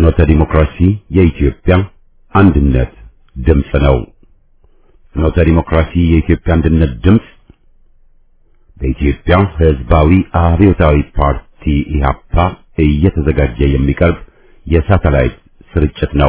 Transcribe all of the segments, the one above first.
ፍኖተ ዲሞክራሲ የኢትዮጵያ አንድነት ድምፅ ነው። ፍኖተ ዲሞክራሲ የኢትዮጵያ አንድነት ድምፅ በኢትዮጵያ ሕዝባዊ አብዮታዊ ፓርቲ ኢህአፓ እየተዘጋጀ የሚቀርብ የሳተላይት ስርጭት ነው።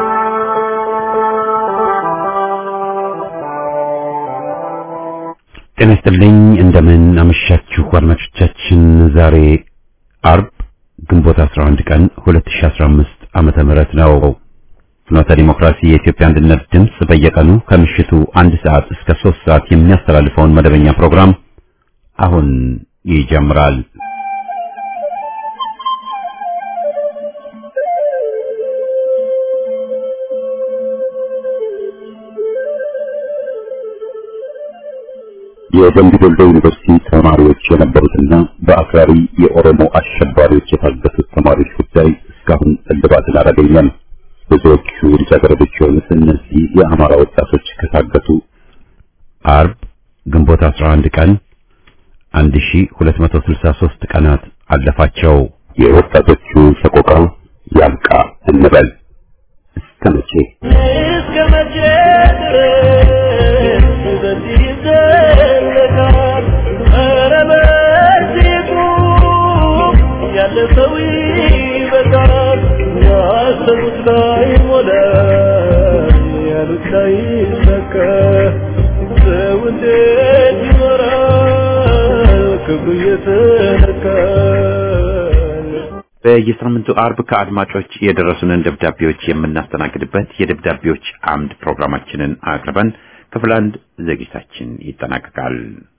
ጤና ይስጥልኝ። እንደምን አመሻችሁ አድማጮቻችን። ዛሬ አርብ ግንቦት 11 ቀን 2015 ዓመተ ምህረት ነው። ፍኖተ ዲሞክራሲ የኢትዮጵያ አንድነት ድምፅ በየቀኑ ከምሽቱ አንድ ሰዓት እስከ ሶስት ሰዓት የሚያስተላልፈውን መደበኛ ፕሮግራም አሁን ይጀምራል። የደምቢ ዶሎ ዩኒቨርሲቲ ተማሪዎች የነበሩትና በአክራሪ የኦሮሞ አሸባሪዎች የታገቱት ተማሪዎች ጉዳይ እስካሁን እልባትን አላገኘም። ብዙዎቹ ልጃገረዶች የሆኑት እነዚህ የአማራ ወጣቶች ከታገቱ አርብ ግንቦት 11 ቀን 1263 ቀናት አለፋቸው። የወጣቶቹ ሰቆቃ ያብቃ እንበል። እስከ መቼ እስከ መቼ ድረስ በዚህ ይዘለቃል? ኧረ በዚህ ቁም፣ ያለፈው ይበቃል። ያሰቡት ላይ ሞላ፣ ያሉት ላይ ሰከ ሰው እንዴት ይኖራል ክብሩ እየተነካ በየሳምንቱ አርብ ከአድማጮች የደረሱንን ደብዳቤዎች የምናስተናግድበት የደብዳቤዎች አምድ ፕሮግራማችንን አቅርበን ክፍል አንድ ዝግጅታችን ይጠናቀቃል።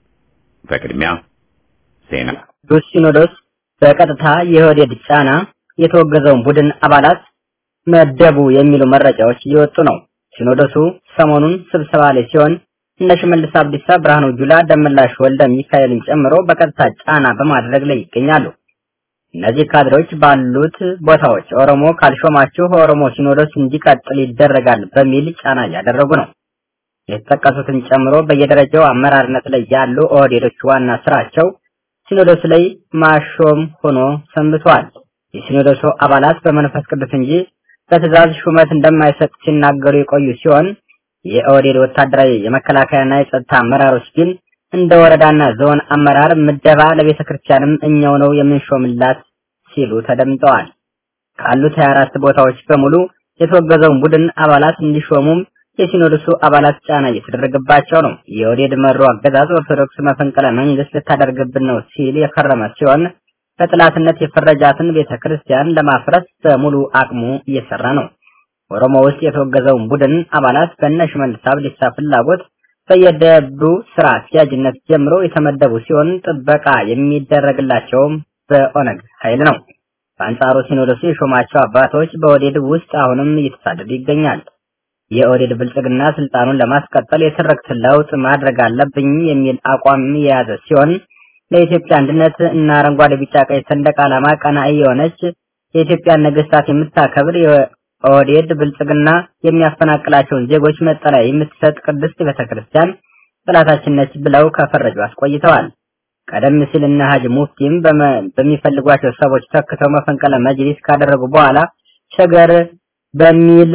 በቅድሚያ ዜና። ቅዱስ ሲኖዶስ በቀጥታ የኦህዴድ ጫና የተወገዘውን ቡድን አባላት መደቡ የሚሉ መረጃዎች እየወጡ ነው። ሲኖዶሱ ሰሞኑን ስብሰባ ላይ ሲሆን እነ ሽመልስ አብዲሳ፣ ብርሃኑ ጁላ፣ ደመላሽ ወልደ ሚካኤልን ጨምሮ በቀጥታ ጫና በማድረግ ላይ ይገኛሉ። እነዚህ ካድሬዎች ባሉት ቦታዎች ኦሮሞ ካልሾማችሁ ኦሮሞ ሲኖዶስ እንዲቀጥል ይደረጋል በሚል ጫና እያደረጉ ነው። የተጠቀሱትን ጨምሮ በየደረጃው አመራርነት ላይ ያሉ ኦህዴዶች ዋና ስራቸው ሲኖዶስ ላይ ማሾም ሆኖ ሰንብቷል። የሲኖዶሱ አባላት በመንፈስ ቅዱስ እንጂ በትእዛዝ ሹመት እንደማይሰጥ ሲናገሩ የቆዩ ሲሆን የኦህዴድ ወታደራዊ የመከላከያና የጸጥታ አመራሮች ግን እንደ ወረዳና ዞን አመራር ምደባ ለቤተ ክርስቲያንም እኛው ነው የምንሾምላት ሲሉ ተደምጠዋል። ካሉት 24 ቦታዎች በሙሉ የተወገዘውን ቡድን አባላት እንዲሾሙም የሲኖዶሱ አባላት ጫና እየተደረገባቸው ነው። የኦህዴድ መሩ አገዛዝ ኦርቶዶክስ መፈንቅለ መንግስት ልታደርግብን ነው ሲል የከረመ ሲሆን በጥላትነት የፈረጃትን ቤተ ክርስቲያን ለማፍረስ በሙሉ አቅሙ እየሰራ ነው። ኦሮሞ ውስጥ የተወገዘውን ቡድን አባላት በእነ ሽመልስ አብዲሳ ፍላጎት በየደብሩ ስራ አስኪያጅነት ጀምሮ የተመደቡ ሲሆን ጥበቃ የሚደረግላቸውም በኦነግ ኃይል ነው። በአንጻሩ ሲኖዶሱ የሾማቸው አባቶች በኦህዴድ ውስጥ አሁንም እየተሳደዱ ይገኛል። የኦህዴድ ብልጽግና ስልጣኑን ለማስቀጠል የትርክት ለውጥ ማድረግ አለብኝ የሚል አቋም የያዘ ሲሆን ለኢትዮጵያ አንድነት እና አረንጓዴ፣ ቢጫ፣ ቀይ ሰንደቅ ዓላማ ቀናኢ የሆነች የኢትዮጵያን ነገስታት የምታከብር ኦህዴድ ብልጽግና የሚያፈናቅላቸውን ዜጎች መጠለያ የምትሰጥ ቅድስት ቤተክርስቲያን ጠላታችን ነች ብለው ከፈረጁ አስቆይተዋል። ቀደም ሲል እነ ሀጅ ሙፍቲም በሚፈልጓቸው ሰዎች ተክተው መፈንቅለ መጅሊስ ካደረጉ በኋላ ሸገር በሚል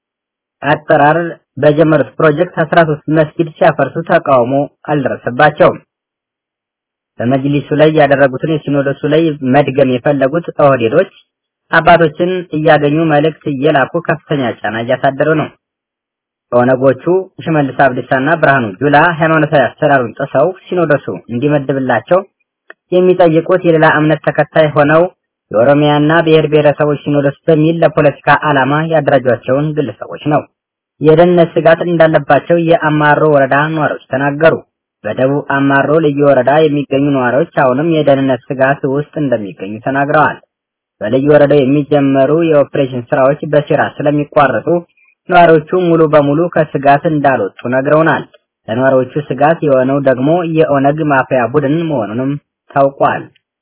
አጠራር በጀመሩት ፕሮጀክት 13 መስጊድ ሲያፈርሱ ተቃውሞ አልደረሰባቸውም። በመጅሊሱ ላይ ያደረጉትን የሲኖዶሱ ላይ መድገም የፈለጉት ኦህዴዶች አባቶችን እያገኙ መልእክት እየላኩ ከፍተኛ ጫና እያሳደሩ ነው። ኦነጎቹ ሽመልስ አብዲሳና ብርሃኑ ጁላ ሃይማኖታዊ አሰራሩን ጥሰው ሲኖዶሱ እንዲመድብላቸው የሚጠይቁት የሌላ እምነት ተከታይ ሆነው የኦሮሚያና ብሔር ብሔረሰቦች ሲኖዶስ በሚል ለፖለቲካ ዓላማ ያደራጇቸውን ግለሰቦች ነው። የደህንነት ስጋት እንዳለባቸው የአማሮ ወረዳ ነዋሪዎች ተናገሩ። በደቡብ አማሮ ልዩ ወረዳ የሚገኙ ነዋሪዎች አሁንም የደህንነት ስጋት ውስጥ እንደሚገኙ ተናግረዋል። በልዩ ወረዳው የሚጀመሩ የኦፕሬሽን ስራዎች በሴራ ስለሚቋረጡ ነዋሪዎቹ ሙሉ በሙሉ ከስጋት እንዳልወጡ ነግረውናል። ለነዋሪዎቹ ስጋት የሆነው ደግሞ የኦነግ ማፊያ ቡድን መሆኑንም ታውቋል።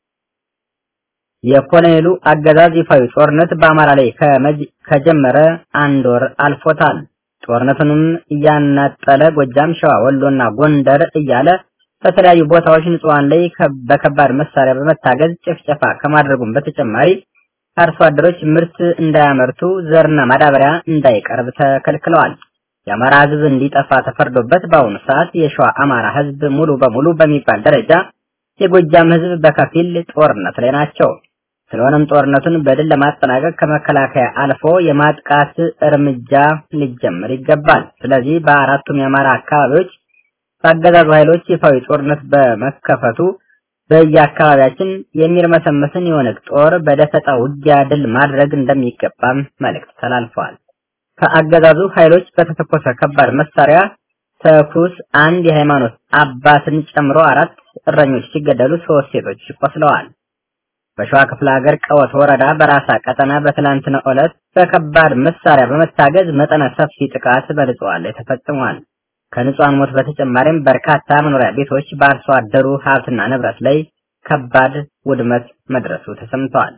የኮሎኔሉ አገዛዝ ይፋዊ ጦርነት በአማራ ላይ ከጀመረ አንድ ወር አልፎታል። ጦርነቱንም እያናጠለ ጎጃም፣ ሸዋ፣ ወሎና ጎንደር እያለ በተለያዩ ቦታዎች ንጹሃን ላይ በከባድ መሳሪያ በመታገዝ ጭፍጨፋ ከማድረጉም በተጨማሪ አርሶ አደሮች ምርት እንዳያመርቱ ዘርና ማዳበሪያ እንዳይቀርብ ተከልክለዋል። የአማራ ህዝብ እንዲጠፋ ተፈርዶበት በአሁኑ ሰዓት የሸዋ አማራ ህዝብ ሙሉ በሙሉ በሚባል ደረጃ የጎጃም ህዝብ በከፊል ጦርነት ላይ ናቸው። ስለሆነም ጦርነቱን በድል ለማጠናቀቅ ከመከላከያ አልፎ የማጥቃት እርምጃ ሊጀምር ይገባል። ስለዚህ በአራቱም የአማራ አካባቢዎች በአገዛዙ ኃይሎች ይፋዊ ጦርነት በመከፈቱ በየአካባቢያችን የሚርመሰመስን የኦነግ ጦር በደፈጣ ውጊያ ድል ማድረግ እንደሚገባም መልእክት ተላልፈዋል። ከአገዛዙ ኃይሎች በተተኮሰ ከባድ መሳሪያ ተኩስ አንድ የሃይማኖት አባትን ጨምሮ አራት እረኞች ሲገደሉ ሶስት ሴቶች ቆስለዋል። በሸዋ ክፍለ ሀገር ቀወት ወረዳ በራሳ ቀጠና በትላንትናው ዕለት በከባድ መሳሪያ በመታገዝ መጠነ ሰፊ ጥቃት በንጹሃን ላይ ተፈጽሟል። ከንጹሃን ሞት በተጨማሪም በርካታ መኖሪያ ቤቶች በአርሶ አደሩ ሀብትና ንብረት ላይ ከባድ ውድመት መድረሱ ተሰምተዋል።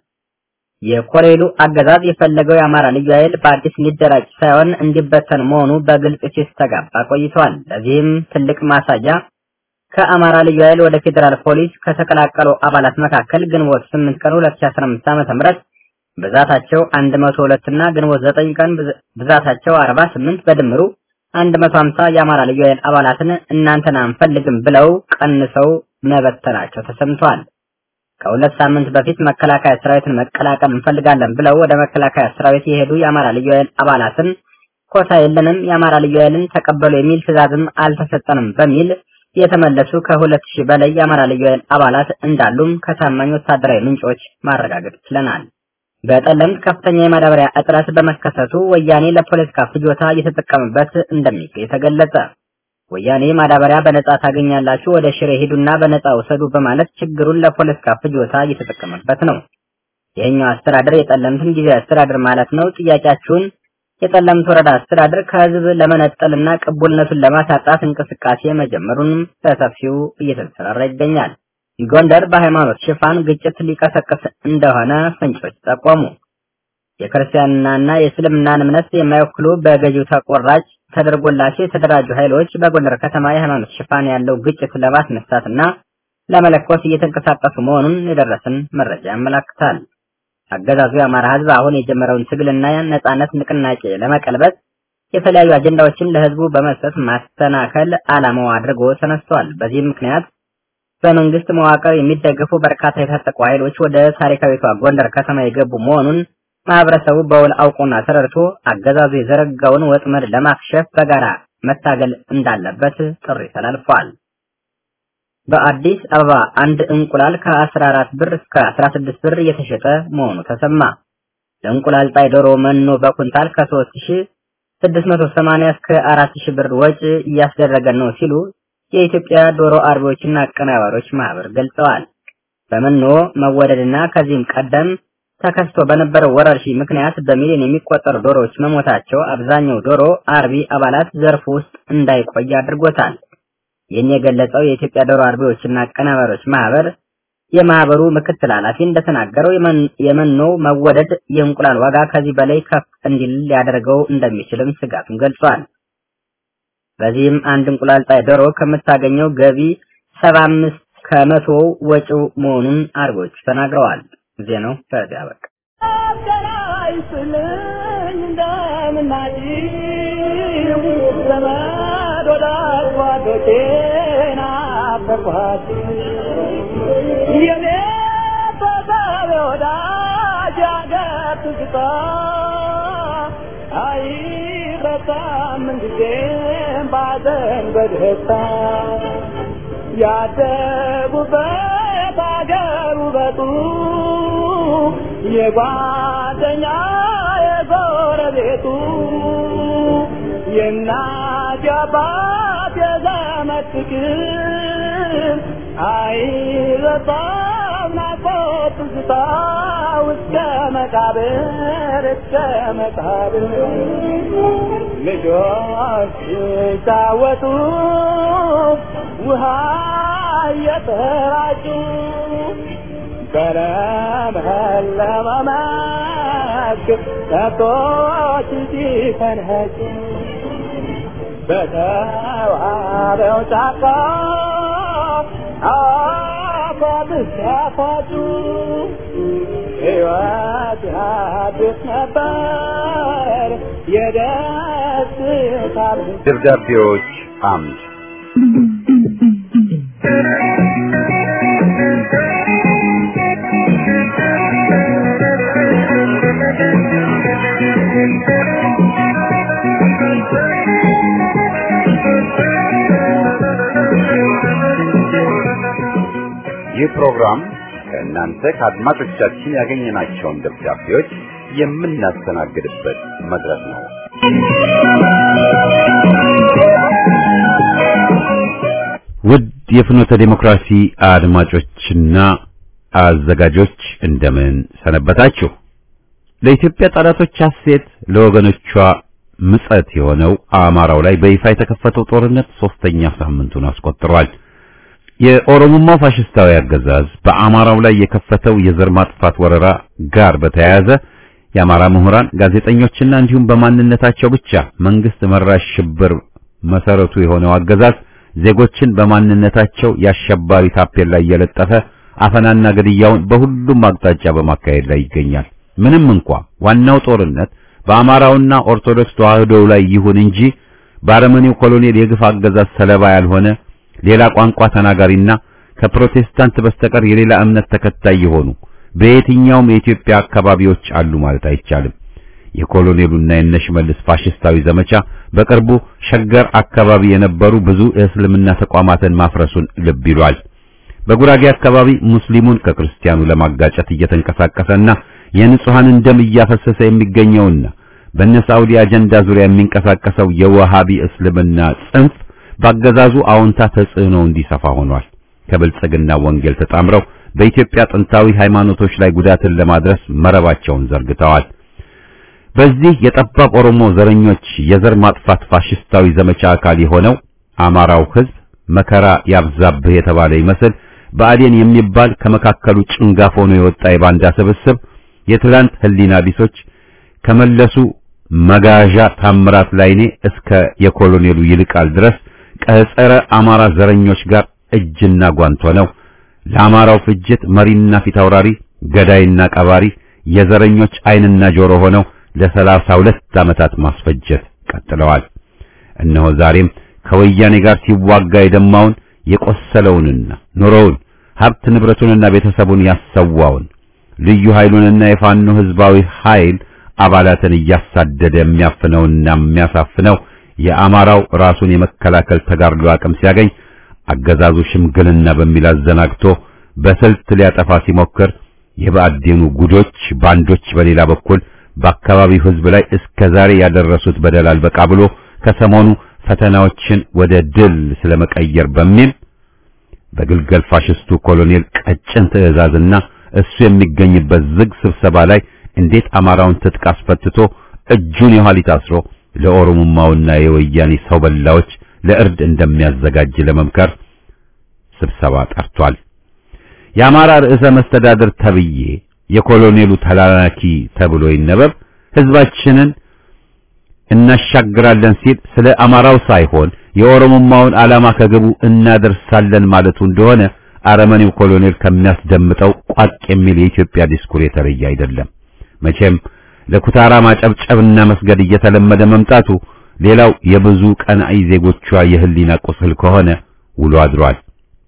የኮሬሉ አገዛዝ የፈለገው የአማራ ልዩ ኃይል በአዲስ እንዲደራጅ ሳይሆን እንዲበተን መሆኑ በግልጽ ሲስተጋባ ቆይቷል። ለዚህም ትልቅ ማሳያ ከአማራ ልዩ ኃይል ወደ ፌዴራል ፖሊስ ከተቀላቀሉ አባላት መካከል ግንቦት 8 ቀን 2015 ዓ.ም ብዛታቸው 102 እና ግንቦት 9 ቀን ብዛታቸው 48 በድምሩ 150 የአማራ ልዩ ኃይል አባላትን እናንተን አንፈልግም ብለው ቀንሰው መበተናቸው ተሰምቷል። ከሁለት ሳምንት በፊት መከላከያ ሰራዊትን መቀላቀል እንፈልጋለን ብለው ወደ መከላከያ ሰራዊት የሄዱ የአማራ ልዩ ኃይል አባላትን ኮታ የለንም፣ የአማራ ልዩ ኃይልን ተቀበሉ የሚል ትዕዛዝም አልተሰጠንም በሚል የተመለሱ ከሁለት ሺህ በላይ የአማራ ልዩ ኃይል አባላት እንዳሉም ከታማኝ ወታደራዊ ምንጮች ማረጋገጥ ችለናል። በጠለምት ከፍተኛ የማዳበሪያ እጥረት በመከሰቱ ወያኔ ለፖለቲካ ፍጆታ እየተጠቀመበት እንደሚገኝ ተገለጸ። ወያኔ ማዳበሪያ በነጻ ታገኛላችሁ፣ ወደ ሽሬ ሂዱና በነጻ ውሰዱ በማለት ችግሩን ለፖለቲካ ፍጆታ እየተጠቀመበት ነው። ይህኛው አስተዳደር የጠለምትን ጊዜ አስተዳደር ማለት ነው። ጥያቄያችሁን የጠለምት ወረዳ አስተዳደር ከህዝብ ለመነጠልና ቅቡልነቱን ለማሳጣት እንቅስቃሴ መጀመሩንም በሰፊው እየተሰራራ ይገኛል። ጎንደር በሃይማኖት ሽፋን ግጭት ሊቀሰቅስ እንደሆነ ፍንጮች ጠቆሙ። የክርስቲያንናና የእስልምናን እምነት የማይወክሉ በገዢው ተቆራጭ ተደርጎላቸው የተደራጁ ኃይሎች በጎንደር ከተማ የሃይማኖት ሽፋን ያለው ግጭት ለማስነሳትና ለመለኮስ እየተንቀሳቀሱ መሆኑን የደረሰን መረጃ ያመላክታል። አገዛዙ የአማራ ህዝብ አሁን የጀመረውን ትግልና ነጻነት ንቅናቄ ለመቀልበስ የተለያዩ አጀንዳዎችን ለህዝቡ በመስጠት ማስተናከል ዓላማው አድርጎ ተነስቷል። በዚህም ምክንያት በመንግስት መዋቅር የሚደገፉ በርካታ የታጠቁ ኃይሎች ወደ ታሪካዊቷ ጎንደር ከተማ የገቡ መሆኑን ማህበረሰቡ በውል አውቆና ተረድቶ አገዛዙ የዘረጋውን ወጥመድ ለማክሸፍ በጋራ መታገል እንዳለበት ጥሪ ተላልፏል። በአዲስ አበባ አንድ እንቁላል ከ14 ብር እስከ 16 ብር እየተሸጠ መሆኑ ተሰማ። ለእንቁላል ጣይ ዶሮ መኖ በኩንታል ከ3680 እስከ 4000 ብር ወጪ እያስደረገ ነው ሲሉ የኢትዮጵያ ዶሮ አርቢዎችና አቀናባሪዎች ማህበር ገልጸዋል። በመኖ መወደድና ከዚህም ቀደም ተከስቶ በነበረው ወረርሽኝ ምክንያት በሚሊዮን የሚቆጠሩ ዶሮዎች መሞታቸው አብዛኛው ዶሮ አርቢ አባላት ዘርፉ ውስጥ እንዳይቆይ አድርጎታል። ይህን የገለጸው የኢትዮጵያ ዶሮ አርቢዎችና አቀናባሪዎች ማህበር የማህበሩ ምክትል ኃላፊ እንደተናገረው የመኖው መወደድ የእንቁላል ዋጋ ከዚህ በላይ ከፍ እንዲል ሊያደርገው እንደሚችልም ስጋቱን ገልጿል። በዚህም አንድ እንቁላል ጣይ ዶሮ ከምታገኘው ገቢ ሰባ አምስት ከመቶ ወጪው መሆኑን አርቢዎቹ ተናግረዋል። ዜናው ከዚያ በቃ ያደጉበት አገር ውበቱ የጓደኛ የጎረቤቱ የእናት የአባት የዘመድ ፍቅር አይረሳም ናፍቆት ትዝታ እስከ መቃብር እስከ መቃብር ልጆች ሲጫወቱ ውሃ እየተራጩ በለመለመ መስክ ከብቶች ሲፈንህጩ በተዋበው ጫካ አፏት ሲያፏጩ ሕይወት ሲያድስ ነበር የደስታ ብዛት። ደብዳቤዎች አምድ ይህ ፕሮግራም ከእናንተ ከአድማጮቻችን ያገኘናቸውን ደብዳቤዎች የምናስተናግድበት መድረክ ነው። ውድ የፍኖተ ዴሞክራሲ አድማጮችና አዘጋጆች እንደምን ሰነበታችሁ? ለኢትዮጵያ ጠላቶች ሐሴት ለወገኖቿ ምጸት የሆነው አማራው ላይ በይፋ የተከፈተው ጦርነት ሶስተኛ ሳምንቱን አስቆጥሯል። የኦሮሞማው ፋሽስታዊ አገዛዝ በአማራው ላይ የከፈተው የዘር ማጥፋት ወረራ ጋር በተያያዘ የአማራ ምሁራን፣ ጋዜጠኞችና እንዲሁም በማንነታቸው ብቻ መንግስት መራሽ ሽብር መሰረቱ የሆነው አገዛዝ ዜጎችን በማንነታቸው የአሸባሪ ታፔላ ላይ እየለጠፈ አፈናና ግድያውን በሁሉም አቅጣጫ በማካሄድ ላይ ይገኛል። ምንም እንኳ ዋናው ጦርነት በአማራውና ኦርቶዶክስ ተዋህዶው ላይ ይሁን እንጂ በአረመኔው ኮሎኔል የግፍ አገዛዝ ሰለባ ያልሆነ ሌላ ቋንቋ ተናጋሪና ከፕሮቴስታንት በስተቀር የሌላ እምነት ተከታይ የሆኑ በየትኛውም የኢትዮጵያ አካባቢዎች አሉ ማለት አይቻልም። የኮሎኔሉና የነሽመልስ ፋሽስታዊ ዘመቻ በቅርቡ ሸገር አካባቢ የነበሩ ብዙ የእስልምና ተቋማትን ማፍረሱን ልብ ይሏል። በጉራጌ አካባቢ ሙስሊሙን ከክርስቲያኑ ለማጋጨት እየተንቀሳቀሰና የንጹሐንን ደም እያፈሰሰ የሚገኘውና በነ ሳዑዲ አጀንዳ ዙሪያ የሚንቀሳቀሰው የወሃቢ እስልምና ጽንፍ ባገዛዙ አዎንታ ተጽዕኖ እንዲሰፋ ሆኗል። ከብልጽግና ወንጌል ተጣምረው በኢትዮጵያ ጥንታዊ ሃይማኖቶች ላይ ጉዳትን ለማድረስ መረባቸውን ዘርግተዋል። በዚህ የጠባብ ኦሮሞ ዘረኞች የዘር ማጥፋት ፋሽስታዊ ዘመቻ አካል የሆነው አማራው ሕዝብ መከራ ያብዛብህ የተባለ ይመስል ብአዴን የሚባል ከመካከሉ ጭንጋፍ ሆኖ የወጣ የባንዳ ስብስብ የትላንት ህሊና ቢሶች ከመለሱ መጋዣ ታምራት ላይኔ እስከ የኮሎኔሉ ይልቃል ድረስ ከጸረ አማራ ዘረኞች ጋር እጅና ጓንት ሆነው ለአማራው ፍጅት መሪና ፊት አውራሪ ገዳይና ቀባሪ የዘረኞች ዓይንና ጆሮ ሆነው ለሰላሳ ሁለት ዓመታት ማስፈጀት ቀጥለዋል። እነሆ ዛሬም ከወያኔ ጋር ሲዋጋ የደማውን የቆሰለውንና ኑሮውን ሀብት ንብረቱንና ቤተሰቡን ያሰዋውን ልዩ ኃይሉንና የፋኖ ህዝባዊ ኃይል አባላትን እያሳደደ የሚያፍነውና የሚያሳፍነው የአማራው ራሱን የመከላከል ተጋድሎ አቅም ሲያገኝ አገዛዙ ሽምግልና በሚል አዘናግቶ በስልት ሊያጠፋ ሲሞክር የብአዴኑ ጉዶች ባንዶች በሌላ በኩል በአካባቢው ህዝብ ላይ እስከ ዛሬ ያደረሱት በደል አልበቃ ብሎ ከሰሞኑ ፈተናዎችን ወደ ድል ስለመቀየር በሚል በግልገል ፋሽስቱ ኮሎኔል ቀጭን ትዕዛዝና እሱ የሚገኝበት ዝግ ስብሰባ ላይ እንዴት አማራውን ትጥቅ አስፈትቶ እጁን የኋሊት አስሮ ለኦሮሞማውና የወያኔ ሰው በላዎች ለእርድ እንደሚያዘጋጅ ለመምከር ስብሰባ ጠርቷል። የአማራ ርዕሰ መስተዳድር ተብዬ የኮሎኔሉ ተላላኪ ተብሎ ይነበብ ህዝባችንን እናሻግራለን ሲል ስለ አማራው ሳይሆን የኦሮሞማውን ዓላማ ከግቡ እናደርሳለን ማለቱ እንደሆነ አረመኔው ኮሎኔል ከሚያስደምጠው ቋቅ የሚል የኢትዮጵያ ዲስኩር የተለየ አይደለም። መቼም ለኩታራ ማጨብጨብና መስገድ እየተለመደ መምጣቱ ሌላው የብዙ ቀናኢ ዜጎቿ የህሊና ቁስል ከሆነ ውሎ አድሯል።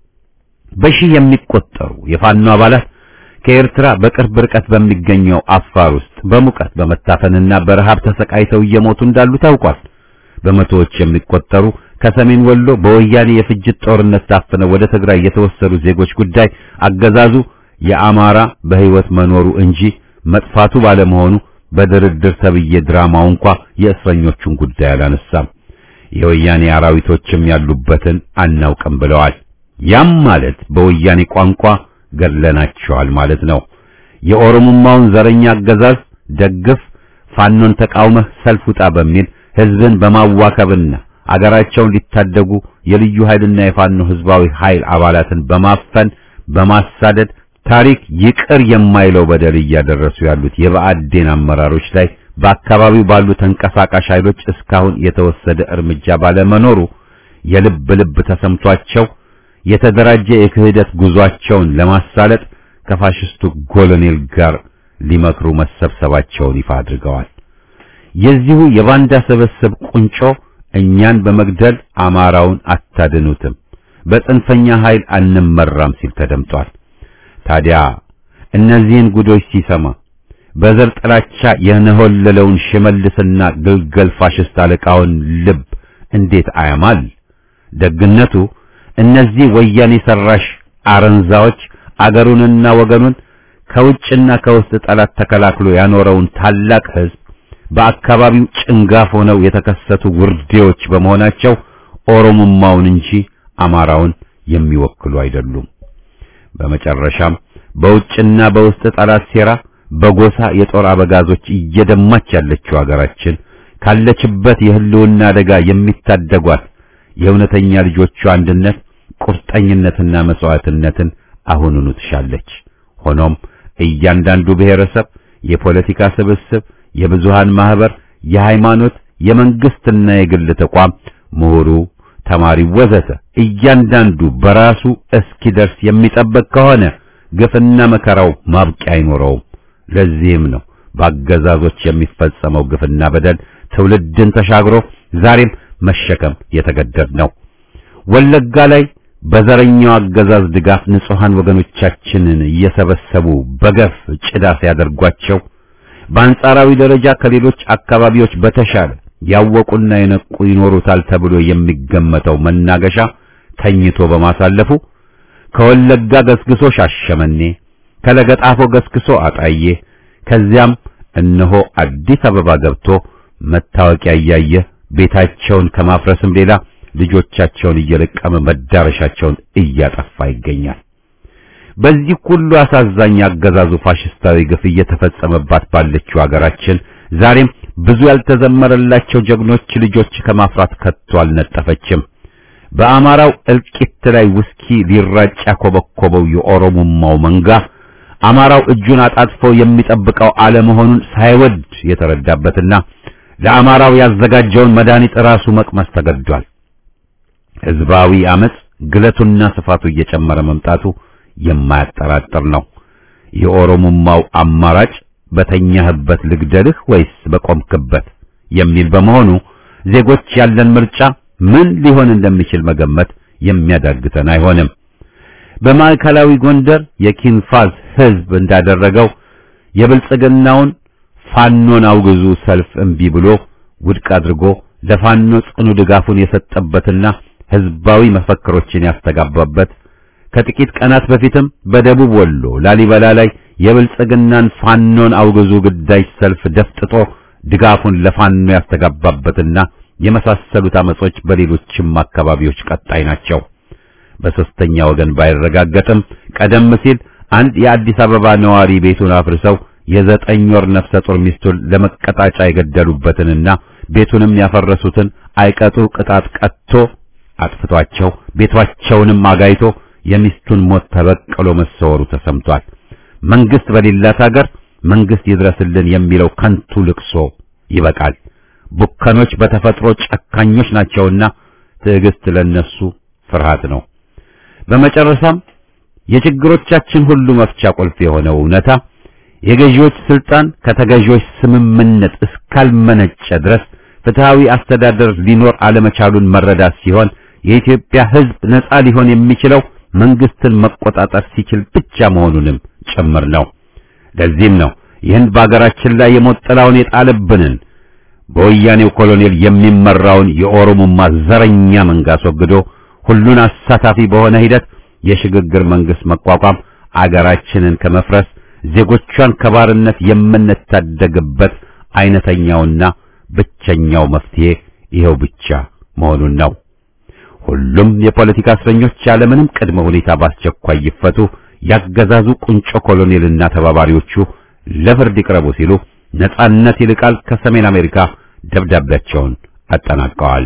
በሺህ የሚቆጠሩ የፋኖ አባላት ከኤርትራ በቅርብ ርቀት በሚገኘው አፋር ውስጥ በሙቀት በመታፈንና በረሃብ ተሰቃይተው እየሞቱ እንዳሉ ታውቋል። በመቶዎች የሚቆጠሩ ከሰሜን ወሎ በወያኔ የፍጅት ጦርነት ታፍነው ወደ ትግራይ የተወሰዱ ዜጎች ጉዳይ አገዛዙ የአማራ በህይወት መኖሩ እንጂ መጥፋቱ ባለመሆኑ በድርድር ተብዬ ድራማው እንኳ የእስረኞቹን ጉዳይ አላነሳም። የወያኔ አራዊቶችም ያሉበትን አናውቅም ብለዋል። ያም ማለት በወያኔ ቋንቋ ገድለናቸዋል ማለት ነው። የኦሮሞማውን ዘረኛ አገዛዝ ደግፍ፣ ፋኖን ተቃውመህ ሰልፍ ውጣ በሚል ህዝብን በማዋከብና አገራቸውን ሊታደጉ የልዩ ኃይልና የፋኖ ህዝባዊ ኃይል አባላትን በማፈን በማሳደድ ታሪክ ይቅር የማይለው በደል እያደረሱ ያሉት የብአዴን አመራሮች ላይ በአካባቢው ባሉ ተንቀሳቃሽ ኃይሎች እስካሁን የተወሰደ እርምጃ ባለመኖሩ የልብ ልብ ተሰምቷቸው የተደራጀ የክህደት ጉዟቸውን ለማሳለጥ ከፋሽስቱ ኮሎኔል ጋር ሊመክሩ መሰብሰባቸውን ይፋ አድርገዋል። የዚሁ የባንዳ ስብስብ ቁንጮ እኛን በመግደል አማራውን አታድኑትም፣ በጽንፈኛ ኃይል አንመራም ሲል ተደምጧል። ታዲያ እነዚህን ጉዶች ሲሰማ በዘር ጥላቻ የነሆለለውን ሽመልስና ግልገል ፋሽስት አለቃውን ልብ እንዴት አያማል? ደግነቱ እነዚህ ወያኔ ሰራሽ አረንዛዎች አገሩንና ወገኑን ከውጭና ከውስጥ ጠላት ተከላክሎ ያኖረውን ታላቅ ሕዝብ በአካባቢው ጭንጋፍ ሆነው የተከሰቱ ውርዴዎች በመሆናቸው ኦሮሞማውን እንጂ አማራውን የሚወክሉ አይደሉም። በመጨረሻም በውጭና በውስጥ ጠላት ሴራ በጎሳ የጦር አበጋዞች እየደማች ያለችው ሀገራችን ካለችበት የህልውና አደጋ የሚታደጓት የእውነተኛ ልጆቿ አንድነት፣ ቁርጠኝነትና መስዋዕትነትን አሁኑኑ ትሻለች። ሆኖም እያንዳንዱ ብሔረሰብ፣ የፖለቲካ ስብስብ፣ የብዙሃን ማህበር፣ የሃይማኖት፣ የመንግስትና የግል ተቋም፣ ምሁሩ፣ ተማሪው ወዘተ እያንዳንዱ በራሱ እስኪደርስ የሚጠበቅ ከሆነ ግፍና መከራው ማብቂያ አይኖረውም። ለዚህም ነው በአገዛዞች የሚፈጸመው ግፍና በደል ትውልድን ተሻግሮ ዛሬም መሸከም የተገደድ ነው። ወለጋ ላይ በዘረኛው አገዛዝ ድጋፍ ንጹሃን ወገኖቻችንን እየሰበሰቡ በገፍ ጭዳ ሲያደርጓቸው በአንጻራዊ ደረጃ ከሌሎች አካባቢዎች በተሻለ ያወቁና የነቁ ይኖሩታል ተብሎ የሚገመተው መናገሻ ተኝቶ በማሳለፉ ከወለጋ ገስግሶ ሻሸመኔ ከለገጣፎ ገስግሶ አጣዬ ከዚያም እነሆ አዲስ አበባ ገብቶ መታወቂያ እያየ ቤታቸውን ከማፍረስም ሌላ ልጆቻቸውን እየለቀመ መዳረሻቸውን እያጠፋ ይገኛል። በዚህ ሁሉ አሳዛኝ አገዛዙ ፋሽስታዊ ግፍ እየተፈጸመባት ባለችው ሀገራችን ዛሬም ብዙ ያልተዘመረላቸው ጀግኖች ልጆች ከማፍራት ከቶ አልነጠፈችም። በአማራው እልቂት ላይ ውስኪ ሊራጭ ያኮበኮበው የኦሮሞማው መንጋ አማራው እጁን አጣጥፎ የሚጠብቀው አለመሆኑን ሳይወድ የተረዳበትና ለአማራው ያዘጋጀውን መድኃኒት ራሱ መቅመስ ተገዷል። ሕዝባዊ አመጽ ግለቱና ስፋቱ እየጨመረ መምጣቱ የማያጠራጥር ነው። የኦሮሞማው አማራጭ በተኛህበት ልግደልህ ወይስ በቆምክበት የሚል በመሆኑ ዜጎች ያለን ምርጫ ምን ሊሆን እንደሚችል መገመት የሚያዳግተን አይሆንም። በማዕከላዊ ጎንደር የኪንፋዝ ሕዝብ እንዳደረገው የብልጽግናውን ፋኖን አውግዙ ሰልፍ እምቢ ብሎ ውድቅ አድርጎ ለፋኖ ጽኑ ድጋፉን የሰጠበትና ሕዝባዊ መፈክሮችን ያስተጋባበት ከጥቂት ቀናት በፊትም በደቡብ ወሎ ላሊበላ ላይ የብልጽግናን ፋኖን አውግዙ ግዳጅ ሰልፍ ደፍጥጦ ድጋፉን ለፋኖ ያስተጋባበትና የመሳሰሉት አመጾች በሌሎችም አካባቢዎች ቀጣይ ናቸው። በሶስተኛ ወገን ባይረጋገጥም ቀደም ሲል አንድ የአዲስ አበባ ነዋሪ ቤቱን አፍርሰው የዘጠኝ ወር ነፍሰ ጡር ሚስቱን ለመቀጣጫ የገደሉበትንና ቤቱንም ያፈረሱትን አይቀጡ ቅጣት ቀጥቶ አጥፍቷቸው ቤቷቸውንም አጋይቶ የሚስቱን ሞት ተበቅሎ መሰወሩ ተሰምቷል። መንግስት በሌላት ሀገር መንግስት ይድረስልን የሚለው ከንቱ ልቅሶ ይበቃል። ቡከኖች በተፈጥሮ ጨካኞች ናቸውና ትዕግስት ለነሱ ፍርሃት ነው። በመጨረሻም የችግሮቻችን ሁሉ መፍቻ ቁልፍ የሆነው እውነታ የገዢዎች ስልጣን ከተገዢዎች ስምምነት እስካልመነጨ ድረስ ፍትሃዊ አስተዳደር ሊኖር አለመቻሉን መረዳት ሲሆን የኢትዮጵያ ሕዝብ ነጻ ሊሆን የሚችለው መንግስትን መቆጣጠር ሲችል ብቻ መሆኑንም ጭምር ነው። ለዚህም ነው ይህን በአገራችን ላይ የሞት ጥላውን የጣለብንን በወያኔው ኮሎኔል የሚመራውን የኦሮሞማ ዘረኛ መንጋ አስወግዶ ሁሉን አሳታፊ በሆነ ሂደት የሽግግር መንግስት መቋቋም አገራችንን ከመፍረስ ዜጎቿን ከባርነት የምንታደግበት አይነተኛውና ብቸኛው መፍትሄ ይኸው ብቻ መሆኑን ነው። ሁሉም የፖለቲካ እስረኞች ያለምንም ቅድመ ሁኔታ በአስቸኳይ ይፈቱ፣ ያገዛዙ ቁንጮ ኮሎኔልና ተባባሪዎቹ ለፍርድ ይቅረቡ ሲሉ ነጻነት ይልቃል ከሰሜን አሜሪካ ደብዳቤያቸውን አጠናቀዋል።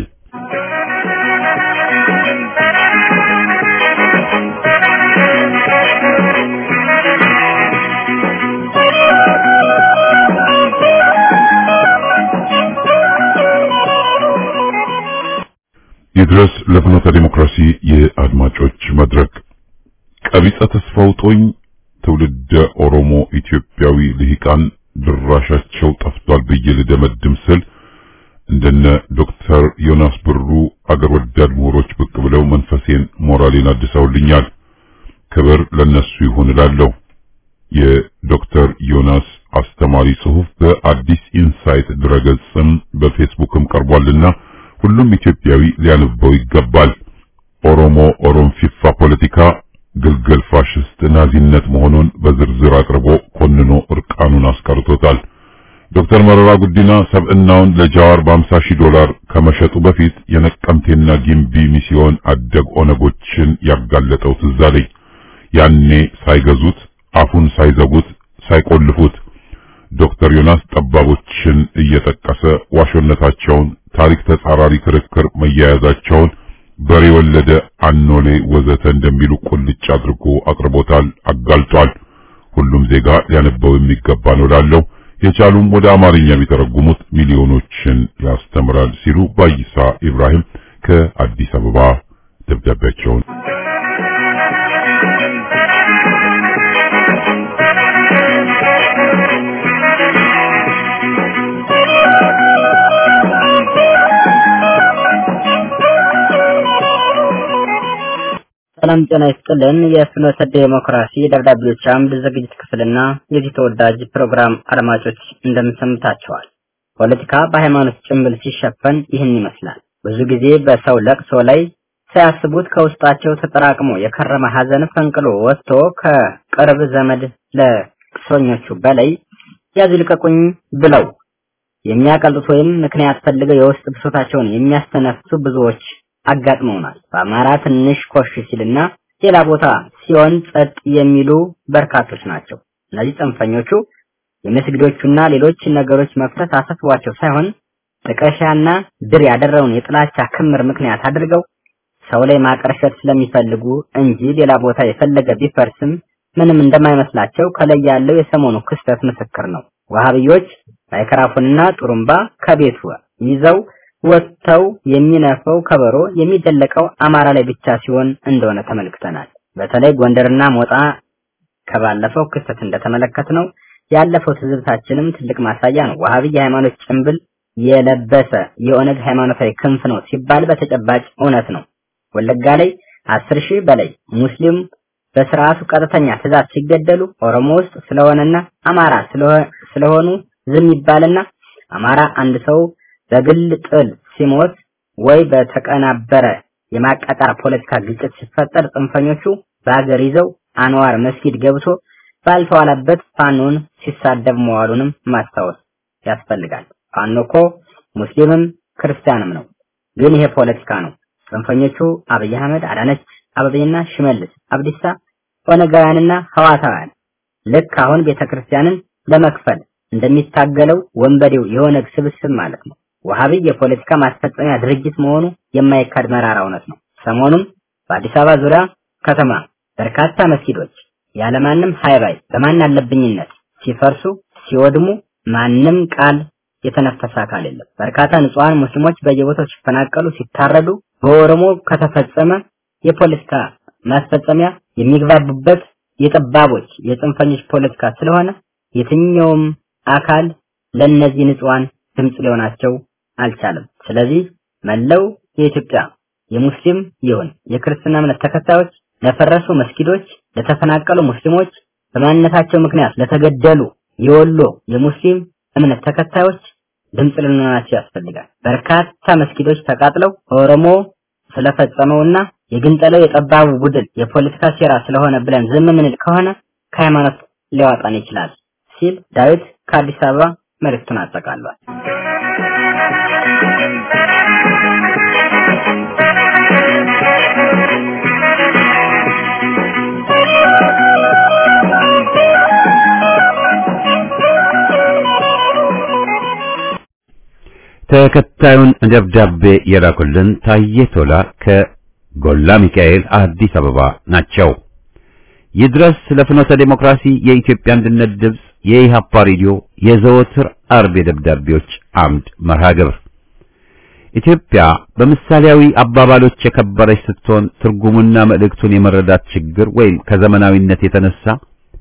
ይድረስ ለፍኖተ ዲሞክራሲ የአድማጮች መድረክ ቀቢጸ ተስፋው ጦኝ ትውልደ ኦሮሞ ኢትዮጵያዊ ልሂቃን ድራሻቸው ጠፍቷል ብዬ ልደመድም ስል እንደነ ዶክተር ዮናስ ብሩ አገር ወዳድ ምሁሮች ብቅ ብለው መንፈሴን ሞራሌን አድሰውልኛል። ክብር ለነሱ ይሁን እላለሁ። የዶክተር ዮናስ አስተማሪ ጽሑፍ በአዲስ ኢንሳይት ድረገጽም በፌስቡክም ቀርቧልና ሁሉም ኢትዮጵያዊ ሊያነበው ይገባል። ኦሮሞ ኦሮምፊፋ ፖለቲካ ግልገል ፋሽስት ናዚነት መሆኑን በዝርዝር አቅርቦ ኮንኖ እርቃኑን አስቀርቶታል። ዶክተር መረራ ጉዲና ሰብዕናውን ለጃዋር በ50 ሺህ ዶላር ከመሸጡ በፊት የነቀምቴና ጊምቢ ሚስዮን አደግ ኦነጎችን ያጋለጠው ትዝ አለኝ። ያኔ ሳይገዙት አፉን ሳይዘጉት ሳይቆልፉት ዶክተር ዮናስ ጠባቦችን እየጠቀሰ ዋሾነታቸውን፣ ታሪክ ተጻራሪ ክርክር መያያዛቸውን በሬ ወለደ አኖሌ ወዘተ እንደሚሉ ቁልጭ አድርጎ አቅርቦታል፣ አጋልጧል። ሁሉም ዜጋ ሊያነበው የሚገባ ነው ላለው የቻሉም ወደ አማርኛ ቢተረጉሙት ሚሊዮኖችን ያስተምራል ሲሉ ባይሳ ኢብራሂም ከአዲስ አበባ ደብዳቤያቸውን ሰላም ጤና ይስጥልን። የፍኖተ ዴሞክራሲ ደብዳቤዎች አምድ ዝግጅት ክፍልና የዚህ ተወዳጅ ፕሮግራም አድማጮች እንደምንሰምታቸዋል። ፖለቲካ በሃይማኖት ጭንብል ሲሸፈን ይህን ይመስላል። ብዙ ጊዜ በሰው ለቅሶ ላይ ሳያስቡት ከውስጣቸው ተጠራቅሞ የከረመ ሐዘን ፈንቅሎ ወጥቶ ከቅርብ ዘመድ ለቅሶኞቹ በላይ ያዙ ልቀቁኝ ብለው የሚያቀልጡት ወይም ምክንያት ፈልገው የውስጥ ብሶታቸውን የሚያስተነፍሱ ብዙዎች አጋጥመውናል። በአማራ ትንሽ ኮሽ ሲልና ሌላ ቦታ ሲሆን ጸጥ የሚሉ በርካቶች ናቸው። እነዚህ ጽንፈኞቹ የመስጊዶቹና ሌሎች ነገሮች መፍረስ አሳስቧቸው ሳይሆን ጥቀሻና ድር ያደረውን የጥላቻ ክምር ምክንያት አድርገው ሰው ላይ ማቀርሸት ስለሚፈልጉ እንጂ ሌላ ቦታ የፈለገ ቢፈርስም ምንም እንደማይመስላቸው ከላይ ያለው የሰሞኑ ክስተት ምስክር ነው። ዋሃብዮች ማይክራፎንና ጡሩምባ ከቤቱ ይዘው ወጥተው የሚነፈው ከበሮ የሚደለቀው አማራ ላይ ብቻ ሲሆን እንደሆነ ተመልክተናል። በተለይ ጎንደርና ሞጣ ከባለፈው ክስተት እንደተመለከትነው ያለፈው ትዝብታችንም ትልቅ ማሳያ ነው። ዋሃቢ የሃይማኖት ጭንብል የለበሰ የኦነግ ሃይማኖታዊ ክንፍ ነው ሲባል በተጨባጭ እውነት ነው። ወለጋ ላይ አስር ሺህ በላይ ሙስሊም በስርዓቱ ቀጥተኛ ትእዛዝ ሲገደሉ ኦሮሞ ውስጥ ስለሆነና አማራ ስለሆኑ ዝም ይባልና አማራ አንድ ሰው በግል ጥል ሲሞት ወይ በተቀናበረ የማቃጣር ፖለቲካ ግጭት ሲፈጠር ጽንፈኞቹ በአገር ይዘው አንዋር መስጊድ ገብቶ ባልተዋለበት ፋኖን ሲሳደብ መዋሉንም ማስታወስ ያስፈልጋል። ፋኖ እኮ ሙስሊምም ክርስቲያንም ነው። ግን ይሄ ፖለቲካ ነው። ጽንፈኞቹ አብይ አህመድ፣ አዳነች አበቤና ሽመልስ አብዲሳ ኦነጋውያንና ህዋታውያን ልክ አሁን ቤተክርስቲያንን ለመክፈል እንደሚታገለው ወንበዴው የኦነግ ስብስብ ማለት ነው። ወሃቢ የፖለቲካ ማስፈጸሚያ ድርጅት መሆኑ የማይካድ መራራ እውነት ነው። ሰሞኑም በአዲስ አበባ ዙሪያ ከተማ በርካታ መስጊዶች ያለማንም ሃይባይ በማን አለብኝነት ሲፈርሱ ሲወድሙ ማንም ቃል የተነፈሰ አካል የለም። በርካታ ንጹሃን ሙስሊሞች በየቦታው ሲፈናቀሉ ሲታረዱ በኦሮሞ ከተፈጸመ የፖለቲካ ማስፈጸሚያ የሚግባቡበት የጠባቦች የጽንፈኞች ፖለቲካ ስለሆነ የትኛውም አካል ለነዚህ ንጹሃን ድምጽ ሊሆናቸው አልቻለም። ስለዚህ መለው የኢትዮጵያ የሙስሊም ይሁን የክርስትና እምነት ተከታዮች ለፈረሱ መስጊዶች፣ ለተፈናቀሉ ሙስሊሞች፣ በማንነታቸው ምክንያት ለተገደሉ የወሎ የሙስሊም እምነት ተከታዮች ድምጽ ልንሆናቸው ያስፈልጋል። በርካታ መስጊዶች ተቃጥለው ኦሮሞ ስለፈጸመውና የግንጠለው የጠባቡ ቡድን የፖለቲካ ሴራ ስለሆነ ብለን ዝም ምንል ከሆነ ከሃይማኖት ሊያወጣን ይችላል ሲል ዳዊት ከአዲስ አበባ መልእክቱን አጠቃሏል። ተከታዩን ደብዳቤ የላኩልን ታዬ ቶላ ከጎላ ሚካኤል አዲስ አበባ ናቸው። ይድረስ ለፍኖተ ዴሞክራሲ የኢትዮጵያ አንድነት ድምፅ የኢሃፓ ሬዲዮ የዘወትር አርብ የደብዳቤዎች አምድ መርሃ ግብር ኢትዮጵያ በምሳሌያዊ አባባሎች የከበረች ስትሆን ትርጉሙና መልእክቱን የመረዳት ችግር ወይም ከዘመናዊነት የተነሳ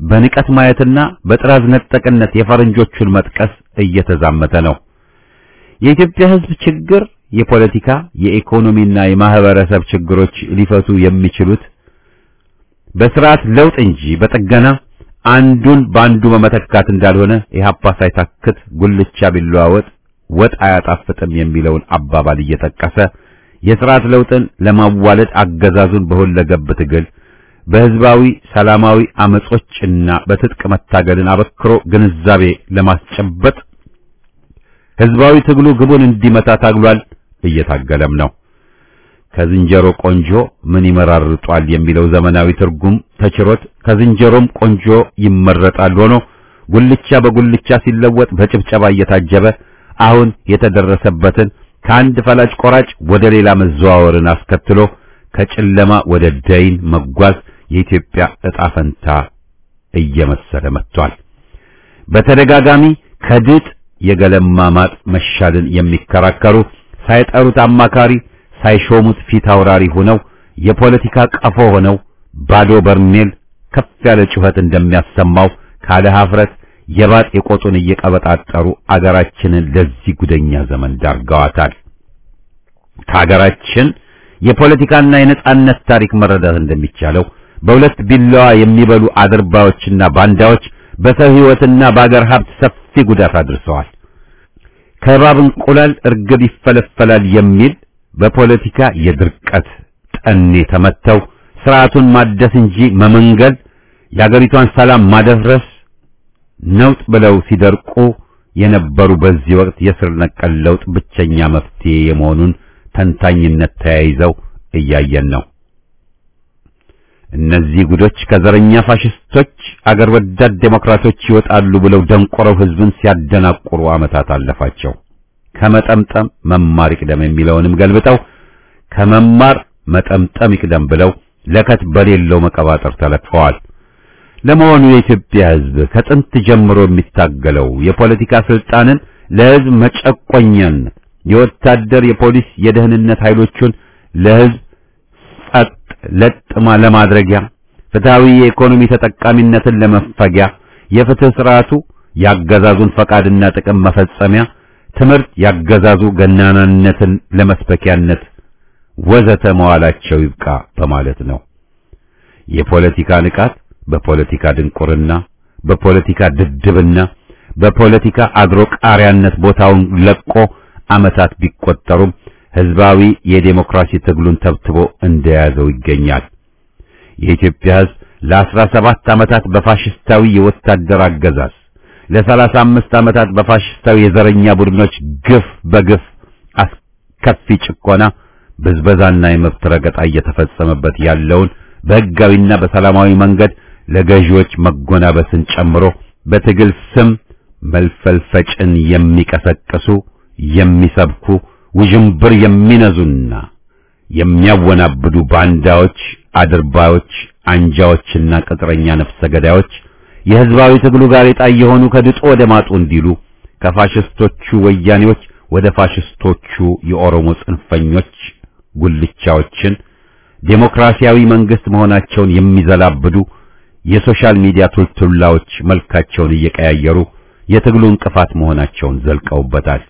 በንቀት ማየትና በጥራዝ ነጠቅነት የፈረንጆቹን መጥቀስ እየተዛመተ ነው። የኢትዮጵያ ሕዝብ ችግር የፖለቲካ የኢኮኖሚና የማህበረሰብ ችግሮች ሊፈቱ የሚችሉት በስርዓት ለውጥ እንጂ በጥገና አንዱን በአንዱ በመተካት እንዳልሆነ ኢህአፓ ሳይታክት ጉልቻ ቢለዋወጥ ወጥ አያጣፍጥም የሚለውን አባባል እየጠቀሰ የስርዓት ለውጥን ለማዋለድ አገዛዙን በሁለገብ ትግል በህዝባዊ ሰላማዊ አመጾችና በትጥቅ መታገልን አበክሮ ግንዛቤ ለማስጨበጥ ህዝባዊ ትግሉ ግቡን እንዲመታ ታግሏል፣ እየታገለም ነው። ከዝንጀሮ ቆንጆ ምን ይመራርጧል የሚለው ዘመናዊ ትርጉም ተችሮት ከዝንጀሮም ቆንጆ ይመረጣል ሆኖ ጉልቻ በጉልቻ ሲለወጥ በጭብጨባ እየታጀበ አሁን የተደረሰበትን ከአንድ ፈላጭ ቆራጭ ወደ ሌላ መዘዋወርን አስከትሎ ከጨለማ ወደ ደይን መጓዝ የኢትዮጵያ ዕጣ ፈንታ እየመሰለ መጥቷል። በተደጋጋሚ ከድጥ የገለማ ማጥ መሻልን የሚከራከሩ ሳይጠሩት አማካሪ ሳይሾሙት ፊት አውራሪ ሆነው የፖለቲካ ቀፎ ሆነው ባዶ በርሜል ከፍ ያለ ጩኸት እንደሚያሰማው ካለ ሀፍረት የባጥ የቆጡን እየቀበጣጠሩ አገራችንን ለዚህ ጉደኛ ዘመን ዳርገዋታል። ከሀገራችን የፖለቲካና የነጻነት ታሪክ መረዳት እንደሚቻለው በሁለት ቢላዋ የሚበሉ አድርባዮችና ባንዳዎች በሰው ሕይወትና በአገር ሀብት ሰፊ ጉዳት አድርሰዋል። ከእባብ እንቁላል እርግብ ይፈለፈላል የሚል በፖለቲካ የድርቀት ጠኔ ተመተው ስርዓቱን ማደስ እንጂ መመንገል የአገሪቷን ሰላም ማደፍረስ ነውጥ ብለው ሲደርቁ የነበሩ በዚህ ወቅት የስር ነቀል ለውጥ ብቸኛ መፍትሄ የመሆኑን ተንታኝነት ተያይዘው እያየን ነው። እነዚህ ጉዶች ከዘረኛ ፋሽስቶች አገር ወዳድ ዴሞክራቶች ይወጣሉ ብለው ደንቆረው ህዝብን ሲያደናቁሩ ዓመታት አለፋቸው። ከመጠምጠም መማር ይቅደም የሚለውንም ገልብጠው ከመማር መጠምጠም ይቅደም ብለው ለከት በሌለው መቀባጠር ተለጥፈዋል። ለመሆኑ የኢትዮጵያ ህዝብ ከጥንት ጀምሮ የሚታገለው የፖለቲካ ስልጣንን ለህዝብ መጨቆኛን የወታደር፣ የፖሊስ፣ የደህንነት ኃይሎቹን ለህዝብ ጸጥ ለጥማ ለማድረጊያ ፍትሃዊ የኢኮኖሚ ተጠቃሚነትን ለመፈጊያ የፍትህ ስርዓቱ ያገዛዙን ፈቃድና ጥቅም መፈጸሚያ ትምህርት ያገዛዙ ገናናነትን ለመስበኪያነት ወዘተ መዋላቸው ይብቃ በማለት ነው። የፖለቲካ ንቃት በፖለቲካ ድንቁርና፣ በፖለቲካ ድድብና፣ በፖለቲካ አድሮ ቃሪያነት ቦታውን ለቆ ዓመታት ቢቆጠሩም ህዝባዊ የዴሞክራሲ ትግሉን ተብትቦ እንደያዘው ይገኛል። የኢትዮጵያ ህዝብ ለአስራ ሰባት ዓመታት በፋሽስታዊ የወታደር አገዛዝ ለሰላሳ አምስት ዓመታት በፋሽስታዊ የዘረኛ ቡድኖች ግፍ በግፍ አስከፊ ጭቆና፣ ብዝበዛና የመብት ረገጣ እየተፈጸመበት ያለውን በህጋዊና በሰላማዊ መንገድ ለገዢዎች መጎናበስን ጨምሮ በትግል ስም መልፈልፈጭን የሚቀሰቅሱ የሚሰብኩ ውዥንብር የሚነዙና የሚያወናብዱ ባንዳዎች፣ አድርባዮች፣ አንጃዎችና ቅጥረኛ ነፍሰ ገዳዮች የህዝባዊ ትግሉ ጋሬጣ የሆኑ ከድጡ ወደ ማጡ እንዲሉ ከፋሽስቶቹ ወያኔዎች ወደ ፋሽስቶቹ የኦሮሞ ጽንፈኞች ጉልቻዎችን ዴሞክራሲያዊ መንግስት መሆናቸውን የሚዘላብዱ የሶሻል ሚዲያ ቱልቱላዎች መልካቸውን እየቀያየሩ የትግሉ እንቅፋት መሆናቸውን ዘልቀውበታል።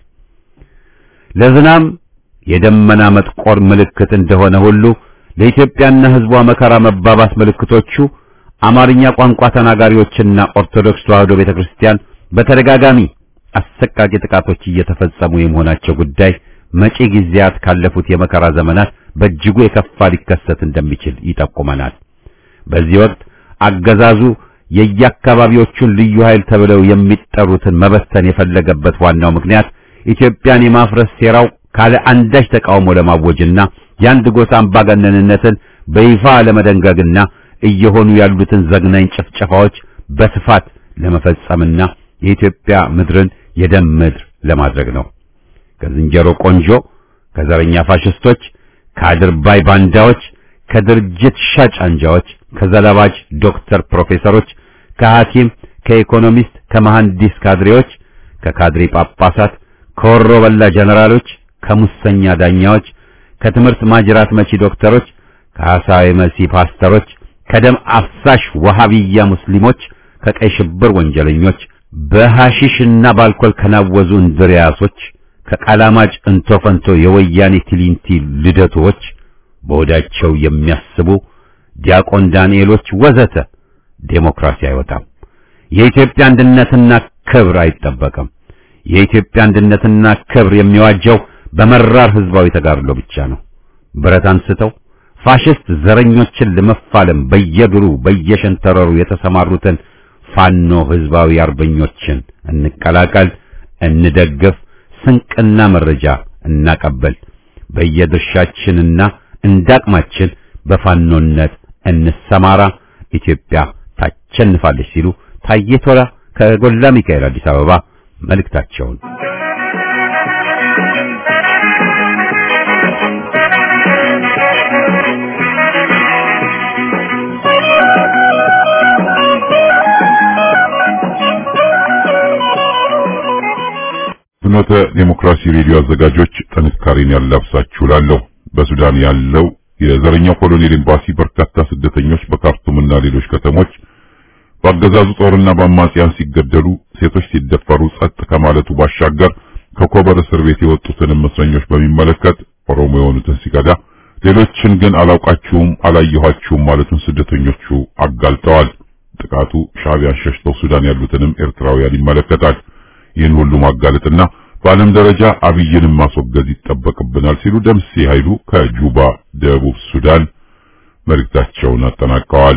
ለዝናም የደመና መጥቆር ምልክት እንደሆነ ሁሉ ለኢትዮጵያና ህዝቧ መከራ መባባስ ምልክቶቹ አማርኛ ቋንቋ ተናጋሪዎችና ኦርቶዶክስ ተዋሕዶ ቤተክርስቲያን በተደጋጋሚ አሰቃቂ ጥቃቶች እየተፈጸሙ የመሆናቸው ጉዳይ መጪ ጊዜያት ካለፉት የመከራ ዘመናት በእጅጉ የከፋ ሊከሰት እንደሚችል ይጠቁመናል። በዚህ ወቅት አገዛዙ የየአካባቢዎቹን ልዩ ኃይል ተብለው የሚጠሩትን መበተን የፈለገበት ዋናው ምክንያት ኢትዮጵያን የማፍረስ ሴራው ካለ አንዳች ተቃውሞ ለማወጅና የአንድ ጎሳ አምባገነንነትን በይፋ ለመደንገግና እየሆኑ ያሉትን ዘግናኝ ጭፍጨፋዎች በስፋት ለመፈጸምና የኢትዮጵያ ምድርን የደም ምድር ለማድረግ ነው። ከዝንጀሮ ቆንጆ፣ ከዘረኛ ፋሽስቶች፣ ከአድርባይ ባንዳዎች፣ ከድርጅት ሻጭ አንጃዎች፣ ከዘላባጅ ዶክተር ፕሮፌሰሮች፣ ከሐኪም፣ ከኢኮኖሚስት፣ ከመሐንዲስ ካድሬዎች፣ ከካድሬ ጳጳሳት፣ ከወሮ በላ ጀነራሎች፣ ከሙሰኛ ዳኛዎች፣ ከትምህርት ማጅራት መቺ ዶክተሮች፣ ከሐሳዊ መሲ ፓስተሮች፣ ከደም አፍሳሽ ወሃቢያ ሙስሊሞች፣ ከቀይ ሽብር ወንጀለኞች በሐሺሽና በአልኮል ከናወዙ እንድሪያሶች ከቃላማጭ እንቶ ፈንቶ የወያኔ ቲሊንቲ ልደቶች በወዳቸው የሚያስቡ ዲያቆን ዳንኤሎች ወዘተ ዴሞክራሲ አይወጣም። የኢትዮጵያ አንድነትና ክብር አይጠበቅም። የኢትዮጵያ አንድነትና ክብር የሚዋጀው በመራር ህዝባዊ ተጋድሎ ብቻ ነው። ብረት አንስተው ፋሽስት ዘረኞችን ለመፋለም በየድሩ በየሸንተረሩ የተሰማሩትን ፋኖ ህዝባዊ አርበኞችን እንቀላቀል፣ እንደግፍ፣ ስንቅና መረጃ እናቀበል። በየድርሻችንና እንዳቅማችን በፋኖነት እንሰማራ። ኢትዮጵያ ታሸንፋለች ሲሉ ታዬ ቶላ ከጎላ ሚካኤል አዲስ አበባ መልእክታቸውን ፍኖተ ዴሞክራሲ ሬዲዮ አዘጋጆች ጥንካሬን ያላብሳችሁ ላለሁ በሱዳን ያለው የዘረኛው ኮሎኔል ኤምባሲ በርካታ ስደተኞች በካርቱምና ሌሎች ከተሞች በአገዛዙ ጦርና በአማጽያን ሲገደሉ፣ ሴቶች ሲደፈሩ ጸጥ ከማለቱ ባሻገር ከኮበር እስር ቤት የወጡትንም እስረኞች በሚመለከት ኦሮሞ የሆኑትን ሲቀዳ፣ ሌሎችን ግን አላውቃችሁም፣ አላየኋችሁም ማለቱን ስደተኞቹ አጋልጠዋል። ጥቃቱ ሻዕቢያን ሸሽተው ሱዳን ያሉትንም ኤርትራውያን ይመለከታል። ይህን ሁሉ ማጋለጥና በዓለም ደረጃ አብይንም ማስወገዝ ይጠበቅብናል ሲሉ ደምሴ ኃይሉ ከጁባ ደቡብ ሱዳን መልእክታቸውን አጠናቀዋል።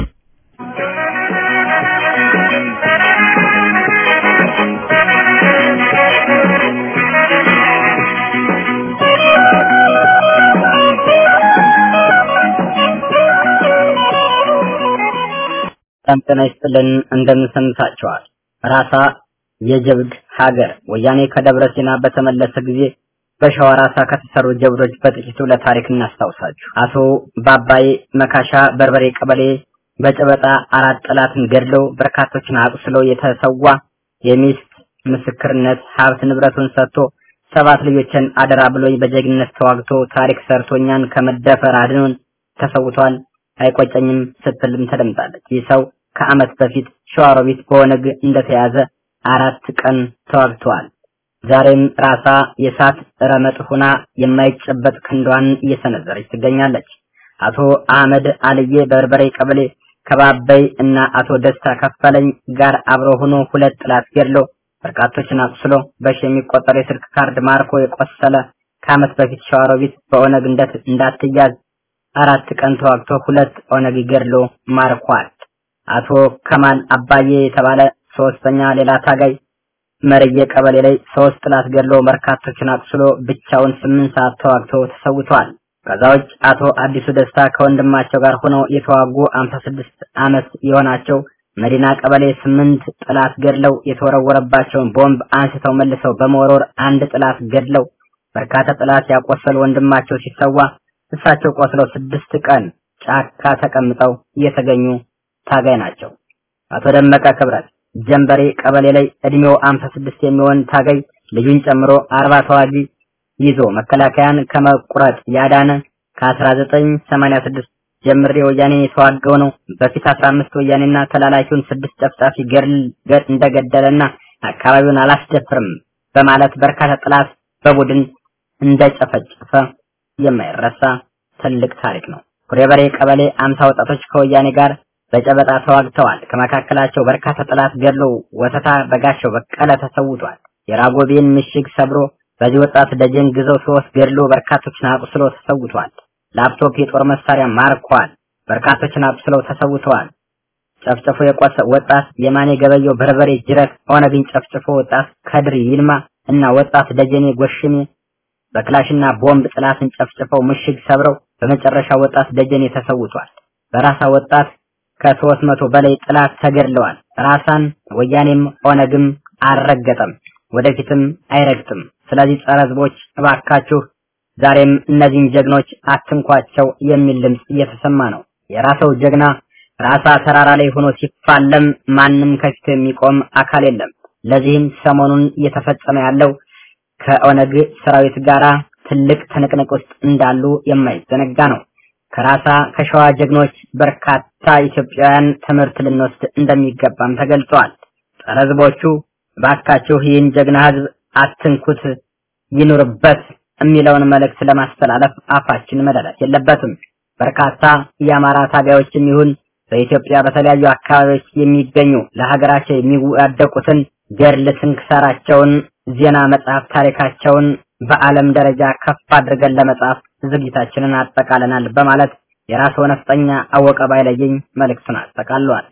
በጣም ጤና ይስጥልን እንደምን ሰምታችኋል። ራሳ የጀብድ ሀገር ወያኔ ከደብረ ሲና በተመለሰ ጊዜ በሸዋ ራሳ ከተሰሩ ጀብዶች በጥቂቱ ለታሪክ እናስታውሳችሁ። አቶ ባባይ መካሻ በርበሬ ቀበሌ በጨበጣ አራት ጠላትን ገድለው በርካቶችን አቁስሎ የተሰዋ የሚስት ምስክርነት ሀብት ንብረቱን ሰጥቶ ሰባት ልጆችን አደራ ብሎኝ በጀግንነት ተዋግቶ ታሪክ ሰርቶ እኛን ከመደፈር አድኖን ተሰውቷል። አይቆጨኝም ስትልም ተደምጣለች። ይህ ሰው ከዓመት በፊት ሸዋሮቢት በኦነግ እንደተያዘ አራት ቀን ተዋግተዋል። ዛሬም ራሳ የእሳት ረመጥ ሁና የማይጨበጥ ክንዷን እየሰነዘረች ትገኛለች። አቶ አህመድ አልዬ በርበሬ ቀበሌ ከባበይ እና አቶ ደስታ ከፈለኝ ጋር አብሮ ሆኖ ሁለት ጥላት ገድሎ በርካቶችን አቁስሎ በሺ የሚቆጠር የስልክ ካርድ ማርኮ የቆሰለ ከዓመት በፊት ሸዋሮቢት በኦነግ እንዳትያዝ አራት ቀን ተዋግቶ ሁለት ኦነግ ገድሎ ማርኳል። አቶ ከማል አባዬ የተባለ ሶስተኛ ሌላ ታጋይ መርየ ቀበሌ ላይ ሶስት ጥላት ገድሎ በርካቶችን አቁስሎ ብቻውን ስምንት ሰዓት ተዋግቶ ተሰውቷል። ከዛ ውጭ አቶ አዲሱ ደስታ ከወንድማቸው ጋር ሆነው የተዋጉ 56 ዓመት የሆናቸው መዲና ቀበሌ ስምንት ጥላት ገድለው የተወረወረባቸውን ቦምብ አንስተው መልሰው በመወርወር አንድ ጥላት ገድለው በርካታ ጥላት ያቆሰሉ ወንድማቸው ሲሰዋ እሳቸው ቆስለው ስድስት ቀን ጫካ ተቀምጠው የተገኙ ታጋይ ናቸው። አቶ ደመቀ ክብረት ጀንበሬ ቀበሌ ላይ እድሜው 56 የሚሆን ታጋይ ልጁን ጨምሮ አርባ ተዋጊ ይዞ መከላከያን ከመቁረጥ ያዳነ ከ1986 ጀምሬ ወያኔ የተዋገው ነው። በፊት 15 ወያኔና ተላላኪውን ስድስት ጨፍጫፊ ገድል እንደገደለና አካባቢውን አላስደፍርም በማለት በርካታ ጥላት በቡድን እንደጨፈጨፈ የማይረሳ ትልቅ ታሪክ ነው። ኩሬበሬ ቀበሌ አምሳ ወጣቶች ከወያኔ ጋር በጨበጣ ተዋግተዋል። ከመካከላቸው በርካታ ጠላት ገድሎ ወተታ በጋሻው በቀለ ተሰውቷል። የራጎቤን ምሽግ ሰብሮ በዚህ ወጣት ደጀን ግዘው ሶስት ገድሎ በርካቶችን አቁስሎ ተሰውቷል። ላፕቶፕ የጦር መሳሪያ ማርኳል። በርካቶችን አቁስለው ተሰውተዋል። ጨፍጭፎ የቆሰ ወጣት የማኔ ገበየው በርበሬ ጅረት ኦነግን ጨፍጭፎ ወጣት ከድር ይልማ እና ወጣት ደጀኔ ጎሽሜ በክላሽና ቦምብ ጥላትን ጨፍጭፈው ምሽግ ሰብረው በመጨረሻ ወጣት ደጀኔ ተሰውቷል። በራሳ ወጣት ከሶስት መቶ በላይ ጥላት ተገድለዋል። ራሳን ወያኔም ኦነግም አልረገጠም፣ ወደፊትም አይረግጥም። ስለዚህ ጸረ ሕዝቦች እባካችሁ ዛሬም እነዚህን ጀግኖች አትንኳቸው የሚል ድምፅ እየተሰማ ነው። የራሰው ጀግና ራሳ ተራራ ላይ ሆኖ ሲፋለም ማንም ከፊቱ የሚቆም አካል የለም። ለዚህም ሰሞኑን እየተፈጸመ ያለው ከኦነግ ሰራዊት ጋራ ትልቅ ትንቅንቅ ውስጥ እንዳሉ የማይዘነጋ ነው። ከራሳ ከሸዋ ጀግኖች በርካታ ኢትዮጵያውያን ትምህርት ልንወስድ እንደሚገባም ተገልጿል። ጸረ ህዝቦቹ ባካችሁ ይህን ጀግና ህዝብ አትንኩት፣ ይኑርበት የሚለውን መልእክት ለማስተላለፍ አፋችን መደረት የለበትም። በርካታ የአማራ ታጋዮችም ይሁን በኢትዮጵያ በተለያዩ አካባቢዎች የሚገኙ ለሀገራቸው የሚዋደቁትን ገድል ስንክሳራቸውን፣ ዜና መጽሐፍ ታሪካቸውን በዓለም ደረጃ ከፍ አድርገን ለመጻፍ ዝግጅታችንን አጠቃለናል በማለት የራስዎ ነፍጠኛ አወቀ ባይለየኝ መልእክቱን አጠቃሏል።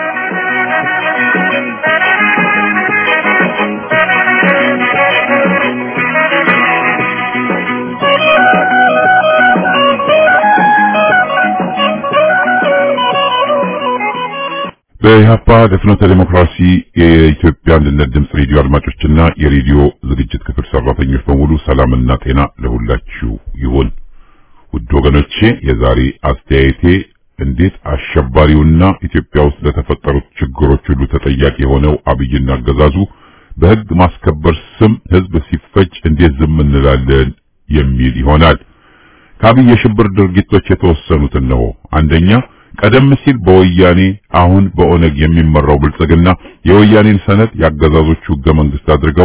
በኢህአፓ ለፍኖተ ዴሞክራሲ የኢትዮጵያ አንድነት ድምፅ ሬዲዮ አድማጮችና የሬዲዮ ዝግጅት ክፍል ሰራተኞች በሙሉ ሰላምና ጤና ለሁላችሁ ይሁን። ውድ ወገኖቼ የዛሬ አስተያየቴ እንዴት አሸባሪውና ኢትዮጵያ ውስጥ ለተፈጠሩት ችግሮች ሁሉ ተጠያቂ የሆነው አብይና አገዛዙ በህግ ማስከበር ስም ህዝብ ሲፈጅ እንዴት ዝም እንላለን የሚል ይሆናል። ከአብይ የሽብር ድርጊቶች የተወሰኑትን ነው። አንደኛ ቀደም ሲል በወያኔ አሁን በኦነግ የሚመራው ብልጽግና የወያኔን ሰነድ ያገዛዞቹ ህገ መንግስት አድርገው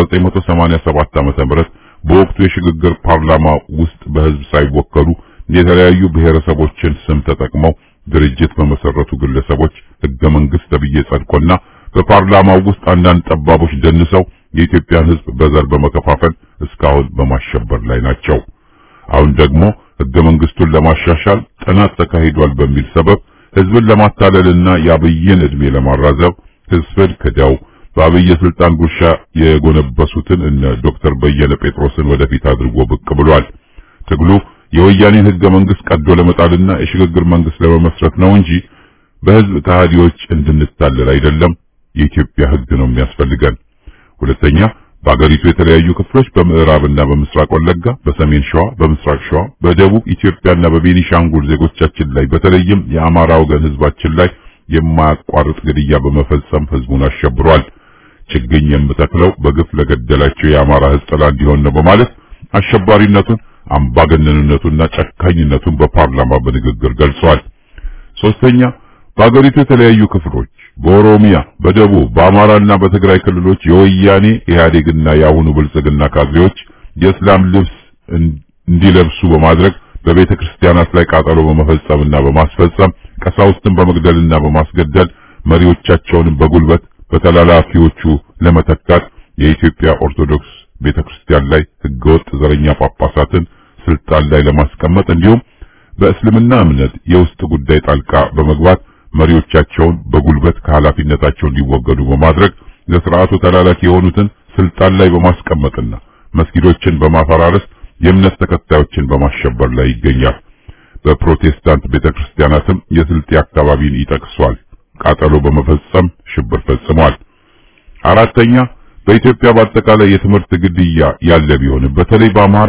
በ1987 ዓመተ ምህረት በወቅቱ የሽግግር ፓርላማ ውስጥ በህዝብ ሳይወከሉ የተለያዩ ብሔረሰቦችን ስም ተጠቅመው ድርጅት በመሰረቱ ግለሰቦች ህገ መንግስት ተብዬ ጸድቆና በፓርላማው ውስጥ አንዳንድ ጠባቦች ደንሰው የኢትዮጵያን ህዝብ በዘር በመከፋፈል እስካሁን በማሸበር ላይ ናቸው። አሁን ደግሞ ህገ መንግስቱን ለማሻሻል ጥናት ተካሂዷል በሚል ሰበብ ህዝብን ለማታለልና የአብይን እድሜ ለማራዘብ ህዝብን ክደው በአብይ ስልጣን ጉርሻ የጎነበሱትን እነ ዶክተር በየነ ጴጥሮስን ወደፊት አድርጎ ብቅ ብሏል። ትግሉ የወያኔን ህገ መንግስት ቀዶ ለመጣልና የሽግግር መንግስት ለመመስረት ነው እንጂ በህዝብ ከሃዲዎች እንድንታለል አይደለም። የኢትዮጵያ ህግ ነው የሚያስፈልገን። ሁለተኛ በአገሪቱ የተለያዩ ክፍሎች በምዕራብና በምስራቅ ወለጋ፣ በሰሜን ሸዋ፣ በምስራቅ ሸዋ፣ በደቡብ ኢትዮጵያና በቤኒሻንጉል ዜጎቻችን ላይ በተለይም የአማራ ወገን ህዝባችን ላይ የማያቋርጥ ግድያ በመፈጸም ህዝቡን አሸብሯል። ችግኝ የምተክለው በግፍ ለገደላቸው የአማራ ህዝብ ጥላ እንዲሆን ነው በማለት አሸባሪነቱን፣ አምባገነንነቱንና ጨካኝነቱን በፓርላማ በንግግር ገልጿል። ሶስተኛ በአገሪቱ የተለያዩ ክፍሎች በኦሮሚያ፣ በደቡብ፣ በአማራና በትግራይ ክልሎች የወያኔ ኢህአዴግና የአሁኑ ብልጽግና ካድሬዎች የእስላም ልብስ እንዲለብሱ በማድረግ በቤተ ክርስቲያናት ላይ ቃጠሎ በመፈጸምና በማስፈጸም ቀሳውስትን በመግደልና በማስገደል መሪዎቻቸውንም በጉልበት በተላላፊዎቹ ለመተካት የኢትዮጵያ ኦርቶዶክስ ቤተ ክርስቲያን ላይ ህገወጥ ዘረኛ ጳጳሳትን ስልጣን ላይ ለማስቀመጥ እንዲሁም በእስልምና እምነት የውስጥ ጉዳይ ጣልቃ በመግባት መሪዎቻቸውን በጉልበት ከኃላፊነታቸው እንዲወገዱ በማድረግ ለስርዓቱ ተላላኪ የሆኑትን ስልጣን ላይ በማስቀመጥና መስጊዶችን በማፈራረስ የእምነት ተከታዮችን በማሸበር ላይ ይገኛል። በፕሮቴስታንት ቤተክርስቲያናትም የስልጤ አካባቢን ይጠቅሷል። ቃጠሎ በመፈጸም ሽብር ፈጽሟል። አራተኛ በኢትዮጵያ በአጠቃላይ የትምህርት ግድያ ያለ ቢሆንም በተለይ በአማራ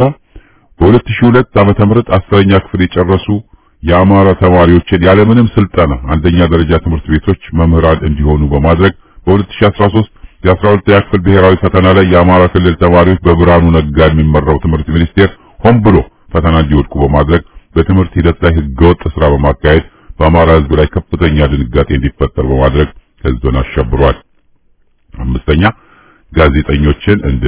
በ2002 ዓመተ ምህረት አስረኛ ክፍል የጨረሱ የአማራ ተማሪዎችን ያለምንም ስልጠና አንደኛ ደረጃ ትምህርት ቤቶች መምህራን እንዲሆኑ በማድረግ በ2013 የ12ኛ ክፍል ብሔራዊ ፈተና ላይ የአማራ ክልል ተማሪዎች በብርሃኑ ነጋ የሚመራው ትምህርት ሚኒስቴር ሆን ብሎ ፈተና እንዲወድቁ በማድረግ በትምህርት ሂደት ላይ ህገወጥ ስራ በማካሄድ በአማራ ህዝብ ላይ ከፍተኛ ድንጋጤ እንዲፈጠር በማድረግ ህዝብን አሸብሯል። አምስተኛ ጋዜጠኞችን እንደ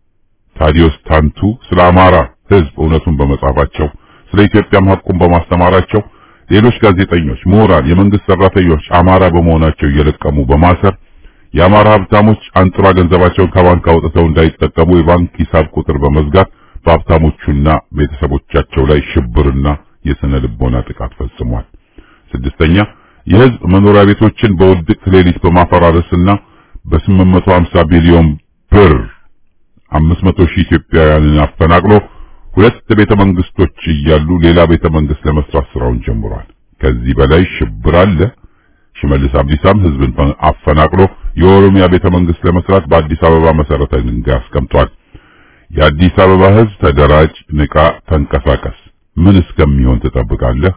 ታዲዮስ ታንቱ ስለ አማራ ህዝብ እውነቱን በመጻፋቸው ስለ ኢትዮጵያም ሐቁን በማስተማራቸው ሌሎች ጋዜጠኞች፣ ምሁራን፣ የመንግስት ሰራተኞች አማራ በመሆናቸው እየለቀሙ በማሰር የአማራ ሀብታሞች አንጥራ ገንዘባቸውን ከባንክ አውጥተው እንዳይጠቀሙ የባንክ ሂሳብ ቁጥር በመዝጋት በሀብታሞቹና ቤተሰቦቻቸው ላይ ሽብርና የስነ ልቦና ጥቃት ፈጽሟል። ስድስተኛ የህዝብ መኖሪያ ቤቶችን በውድቅት ሌሊት በማፈራረስና በ850 ቢሊዮን ብር 500 ሺህ ኢትዮጵያውያንን አፈናቅሎ ሁለት ቤተ መንግስቶች እያሉ ሌላ ቤተ መንግስት ለመስራት ስራውን ጀምሯል። ከዚህ በላይ ሽብር አለ? ሽመልስ አብዲሳም ህዝብን አፈናቅሎ የኦሮሚያ ቤተ መንግስት ለመስራት በአዲስ አበባ መሰረተ ድንጋይ አስቀምጧል። የአዲስ አበባ ህዝብ ተደራጅ፣ ንቃ፣ ተንቀሳቀስ። ምን እስከሚሆን ትጠብቃለህ?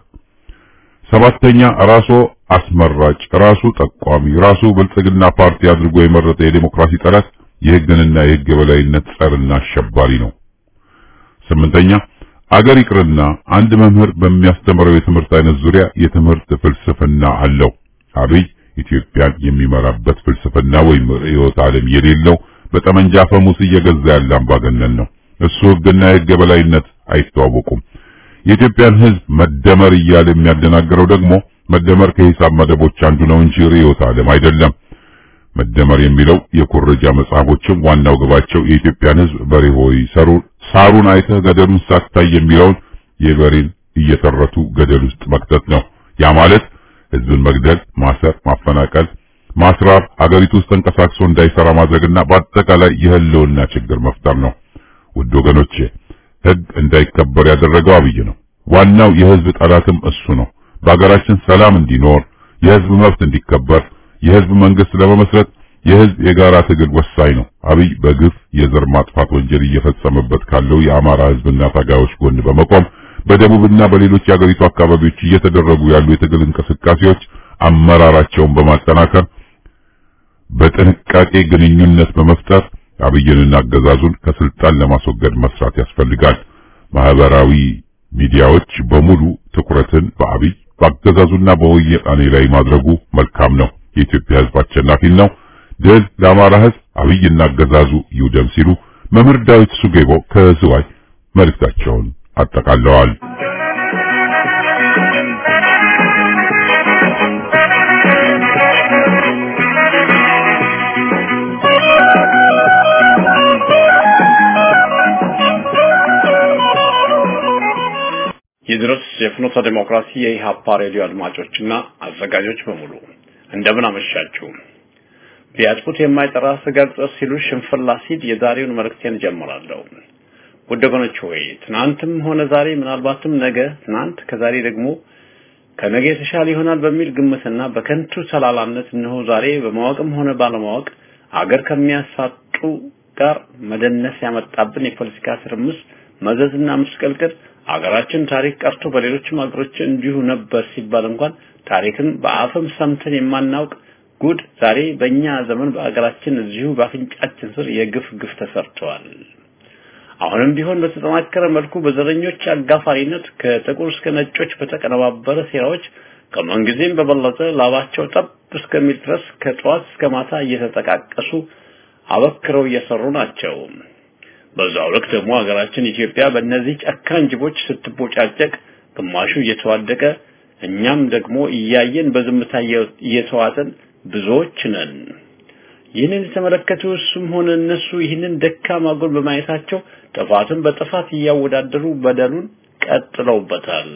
ሰባተኛ ራሱ አስመራጭ፣ ራሱ ጠቋሚ፣ ራሱ ብልጽግና ፓርቲ አድርጎ የመረጠ የዴሞክራሲ ጠላት የህግንና የህግ የበላይነት ጸርና አሸባሪ ነው። ስምንተኛ አገር ይቅርና አንድ መምህር በሚያስተምረው የትምህርት አይነት ዙሪያ የትምህርት ፍልስፍና አለው። አብይ ኢትዮጵያን የሚመራበት ፍልስፍና ወይም ርዕዮተ ዓለም የሌለው በጠመንጃ ፈሙስ እየገዛ ያለ አምባገነን ነው። እሱ ሕግና የሕግ የበላይነት አይተዋወቁም። የኢትዮጵያን ሕዝብ መደመር እያለ የሚያደናግረው ደግሞ መደመር ከሂሳብ መደቦች አንዱ ነው እንጂ ርዕዮተ ዓለም አይደለም። መደመር የሚለው የኩረጃ መጽሐፎችም ዋናው ግባቸው የኢትዮጵያን ሕዝብ በሬ ሆይ ሰሩ ሳሩን አይተህ ገደሉን ሳታይ የሚለውን የበሬን እየተረቱ ገደል ውስጥ መክተት ነው። ያ ማለት ሕዝብን መግደል፣ ማሰር፣ ማፈናቀል፣ ማስራብ፣ አገሪቱ ውስጥ ተንቀሳቅሶ እንዳይሰራ ማድረግና በአጠቃላይ የህልውና ችግር መፍጠር ነው። ውድ ወገኖቼ ሕግ እንዳይከበር ያደረገው አብይ ነው። ዋናው የሕዝብ ጠላትም እሱ ነው። በአገራችን ሰላም እንዲኖር የሕዝብ መብት እንዲከበር የሕዝብ መንግስት ለመመስረት የሕዝብ የጋራ ትግል ወሳኝ ነው። አብይ በግፍ የዘር ማጥፋት ወንጀል እየፈጸመበት ካለው የአማራ ሕዝብና ታጋዮች ጎን በመቆም በደቡብና በሌሎች የአገሪቱ አካባቢዎች እየተደረጉ ያሉ የትግል እንቅስቃሴዎች አመራራቸውን በማጠናከር በጥንቃቄ ግንኙነት በመፍጠር አብይንና አገዛዙን ከስልጣን ለማስወገድ መስራት ያስፈልጋል። ማህበራዊ ሚዲያዎች በሙሉ ትኩረትን በአብይ በአገዛዙና በወያኔ ላይ ማድረጉ መልካም ነው። የኢትዮጵያ ሕዝብ አሸናፊ ነው። ድል ለአማራ ሕዝብ፣ አብይና አገዛዙ ይውደም ሲሉ መምህር ዳዊት ሱጌቦ ከዝዋይ መልእክታቸውን አጠቃለዋል። ይድረስ የፍኖተ ዲሞክራሲ የኢሃፓ ሬዲዮ አድማጮችና አዘጋጆች በሙሉ እንደምን አመሻችሁ። ቢያጥቁት የማይጠራ ስጋ ቅጠል ሲሉ ሽንፍላ ሲል የዛሬውን መልእክቴን ጀምራለሁ። ውድ ወገኖች ሆይ ትናንትም ሆነ ዛሬ ምናልባትም ነገ፣ ትናንት ከዛሬ ደግሞ ከነገ የተሻለ ይሆናል በሚል ግምትና በከንቱ ሰላላነት እነሆ ዛሬ በማወቅም ሆነ ባለማወቅ አገር ከሚያሳጡ ጋር መደነስ ያመጣብን የፖለቲካ ትርምስ መዘዝና ምስቅልቅል አገራችን ታሪክ ቀርቶ በሌሎችም አገሮች እንዲሁ ነበር ሲባል እንኳን ታሪክን በአፍም ሰምተን የማናውቅ ጉድ ዛሬ በእኛ ዘመን በአገራችን እዚሁ በአፍንጫችን ስር የግፍ ግፍ ተሰርተዋል። አሁንም ቢሆን በተጠናከረ መልኩ በዘረኞች አጋፋሪነት ከጥቁር እስከ ነጮች በተቀነባበረ ሴራዎች ከምንጊዜም በበለጠ ላባቸው ጠብ እስከሚል ድረስ ከጠዋት እስከ ማታ እየተጠቃቀሱ አበክረው እየሰሩ ናቸው። በዛው ልክ ደግሞ ሀገራችን ኢትዮጵያ በእነዚህ ጨካኝ ጅቦች ስትቦጫጨቅ ግማሹ እየተዋደቀ እኛም ደግሞ እያየን በዝምታ እየተዋጠን ብዙዎች ነን። ይህንን የተመለከቱ እሱም ሆነ እነሱ ይህንን ደካማ ጎን በማየታቸው ጥፋትን በጥፋት እያወዳደሩ በደሉን ቀጥለውበታል።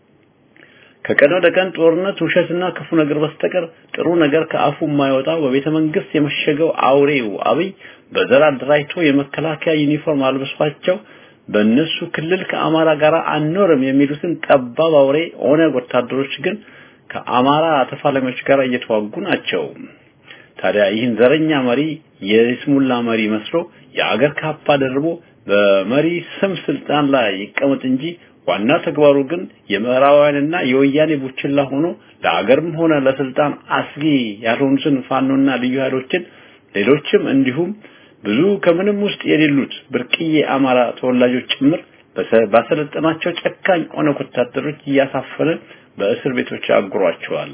ከቀን ወደ ቀን ጦርነት፣ ውሸትና ክፉ ነገር በስተቀር ጥሩ ነገር ከአፉ የማይወጣው በቤተ መንግስት የመሸገው አውሬው አብይ በዘር አደራጅቶ የመከላከያ ዩኒፎርም አልብሷቸው በእነሱ ክልል ከአማራ ጋር አንኖርም የሚሉትን ጠባብ አውሬ ኦነግ ወታደሮች ግን ከአማራ ተፋላሚዎች ጋር እየተዋጉ ናቸው። ታዲያ ይህን ዘረኛ መሪ የስሙላ መሪ መስሎ የአገር ካፓ ደርቦ በመሪ ስም ስልጣን ላይ ይቀመጥ እንጂ ዋና ተግባሩ ግን የምዕራባውያንና የወያኔ ቡችላ ሆኖ ለአገርም ሆነ ለስልጣን አስጊ ያልሆኑትን ፋኖና ልዩ ኃይሎችን ሌሎችም እንዲሁም ብዙ ከምንም ውስጥ የሌሉት ብርቅዬ አማራ ተወላጆች ጭምር ባሰለጠናቸው ጨካኝ ኦነግ ወታደሮች እያሳፈነ በእስር ቤቶች አጉሯቸዋል።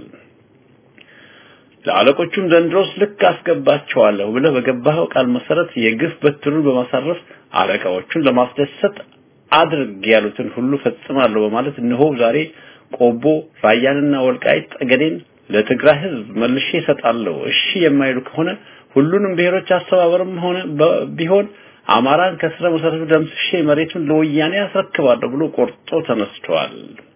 ለአለቆቹም ዘንድሮስ ልክ አስገባቸዋለሁ ብለህ በገባኸው ቃል መሰረት የግፍ በትሩን በማሳረፍ አለቃዎቹን ለማስደሰት አድርግ ያሉትን ሁሉ ፈጽማለሁ በማለት እነሆ ዛሬ ቆቦ ራያንና ወልቃይት ጠገዴን ለትግራይ ሕዝብ መልሼ እሰጣለሁ። እሺ የማይሉ ከሆነ ሁሉንም ብሔሮች አስተባበርም ሆነ ቢሆን አማራን ከስረ መሰረቱ ደምስሼ መሬቱን ለወያኔ አስረክባለሁ ብሎ ቆርጦ ተነስቷል።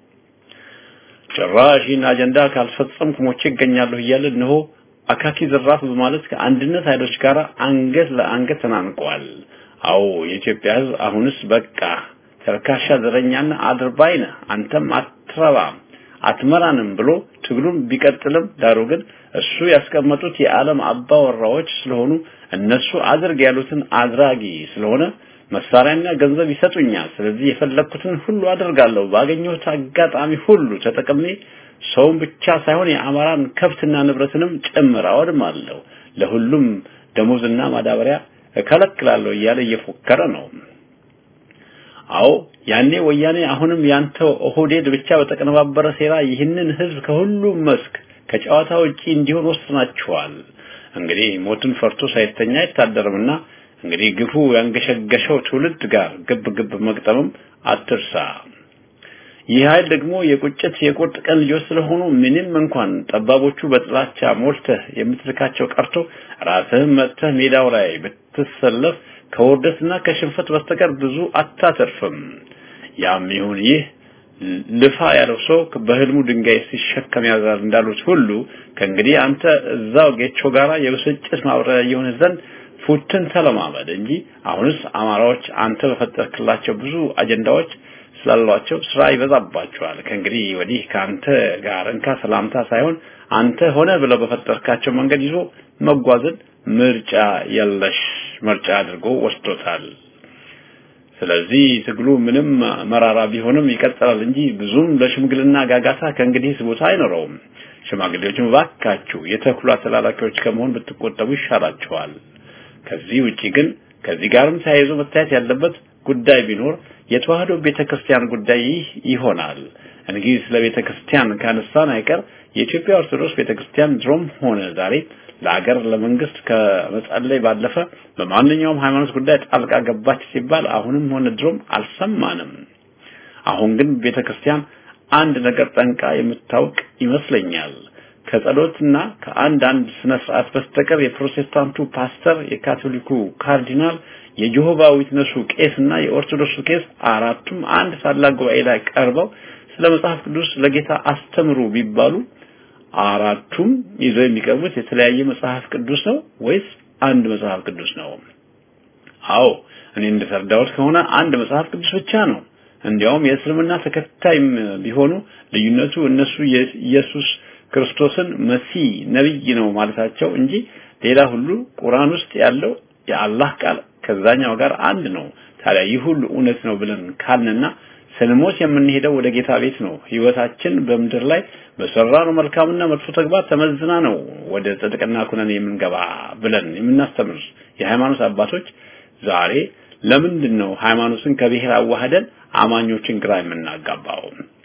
ጭራሽ ይህን አጀንዳ ካልፈጸምኩ ሞቼ ይገኛለሁ እያለ እነሆ አካኪ ዝራፍ በማለት ከአንድነት ኃይሎች ጋር አንገት ለአንገት ተናንቀዋል። አዎ የኢትዮጵያ ሕዝብ አሁንስ በቃ ተርካሻ ዘረኛና አድርባይ ነህ፣ አንተም አትረባም፣ አትመራንም ብሎ ትግሉም ቢቀጥልም ዳሩ ግን እሱ ያስቀመጡት የዓለም አባወራዎች ስለሆኑ እነሱ አድርግ ያሉትን አድራጊ ስለሆነ መሳሪያና ገንዘብ ይሰጡኛል። ስለዚህ የፈለኩትን ሁሉ አደርጋለሁ። ባገኘሁት አጋጣሚ ሁሉ ተጠቅሜ ሰውን ብቻ ሳይሆን የአማራን ከብትና ንብረትንም ጭምር አወድማለሁ። ለሁሉም ደሞዝና ማዳበሪያ እከለክላለሁ እያለ እየፎከረ ነው። አዎ ያኔ ወያኔ አሁንም ያንተው ኦህዴድ ብቻ በተቀነባበረ ሴራ ይህንን ህዝብ ከሁሉም መስክ ከጨዋታ ውጪ እንዲሆን ወስናችኋል። እንግዲህ ሞትን ፈርቶ ሳይተኛ አይታደርምና እንግዲህ ግፉ ያንገሸገሸው ትውልድ ጋር ግብ ግብ መግጠምም አትርሳ። ይህ ኃይል ደግሞ የቁጭት የቁርጥ ቀን ልጆች ስለሆኑ ምንም እንኳን ጠባቦቹ በጥላቻ ሞልተህ የምትልካቸው ቀርቶ ራስህም መጥተህ ሜዳው ላይ ብትሰለፍ ከውርደትና ከሽንፈት በስተቀር ብዙ አታተርፍም። ያም ይሁን ይህ ልፋ ያለው ሰው በህልሙ ድንጋይ ሲሸከም ያዛል እንዳሉት ሁሉ ከእንግዲህ አንተ እዛው ጌቾ ጋራ የብስጭት ማብረሪያ የሆነ ዘንድ ፉትን ተለማመድ እንጂ አሁንስ አማራዎች አንተ በፈጠርክላቸው ብዙ አጀንዳዎች ስላሏቸው ስራ ይበዛባቸዋል። ከእንግዲህ ወዲህ ከአንተ ጋር እንካ ሰላምታ ሳይሆን አንተ ሆነ ብለው በፈጠርካቸው መንገድ ይዞ መጓዝን ምርጫ የለሽ ምርጫ አድርጎ ወስዶታል። ስለዚህ ትግሉ ምንም መራራ ቢሆንም ይቀጥላል እንጂ ብዙም ለሽምግልና ጋጋታ ከእንግዲህ ቦታ አይኖረውም። ሽማግሌዎችም እባካችሁ የተኩላ ተላላኪዎች ከመሆን ብትቆጠቡ ይሻላችኋል። ከዚህ ውጪ ግን ከዚህ ጋርም ተያይዞ መታየት ያለበት ጉዳይ ቢኖር የተዋህዶ ቤተክርስቲያን ጉዳይ ይህ ይሆናል። እንግዲህ ስለ ቤተክርስቲያን ካነሳን አይቀር የኢትዮጵያ ኦርቶዶክስ ቤተክርስቲያን ድሮም ሆነ ዛሬ ለሀገር ለመንግስት ከመጸለይ ባለፈ በማንኛውም ሃይማኖት ጉዳይ ጣልቃ ገባች ሲባል አሁንም ሆነ ድሮም አልሰማንም። አሁን ግን ቤተክርስቲያን አንድ ነገር ጠንቃ የምታውቅ ይመስለኛል። ከጸሎትና ከአንድ አንድ ስነ ስርዓት በስተቀር የፕሮቴስታንቱ ፓስተር፣ የካቶሊኩ ካርዲናል፣ የጆሆባ ዊትነሱ ቄስና የኦርቶዶክሱ ቄስ አራቱም አንድ ታላቅ ጉባኤ ላይ ቀርበው ስለ መጽሐፍ ቅዱስ ለጌታ አስተምሩ ቢባሉ አራቱም ይዘው የሚቀርቡት የተለያየ መጽሐፍ ቅዱስ ነው ወይስ አንድ መጽሐፍ ቅዱስ ነው? አዎ እኔ እንደተረዳሁት ከሆነ አንድ መጽሐፍ ቅዱስ ብቻ ነው። እንዲያውም የእስልምና ተከታይም ቢሆኑ ልዩነቱ እነሱ ኢየሱስ ክርስቶስን መሲህ ነብይ ነው ማለታቸው እንጂ ሌላ ሁሉ ቁርአን ውስጥ ያለው የአላህ ቃል ከዛኛው ጋር አንድ ነው። ታዲያ ይህ ሁሉ እውነት ነው ብለን ካልንና ስንሞት የምንሄደው ወደ ጌታ ቤት ነው። ህይወታችን በምድር ላይ በሰራነው መልካምና መጥፎ ተግባር ተመዝና ነው ወደ ጽድቅና ኩነኔ የምንገባ ብለን የምናስተምር የሃይማኖት አባቶች ዛሬ ለምንድን ነው ሃይማኖትን ከብሔር አዋህደን አማኞችን ግራ የምናጋባው?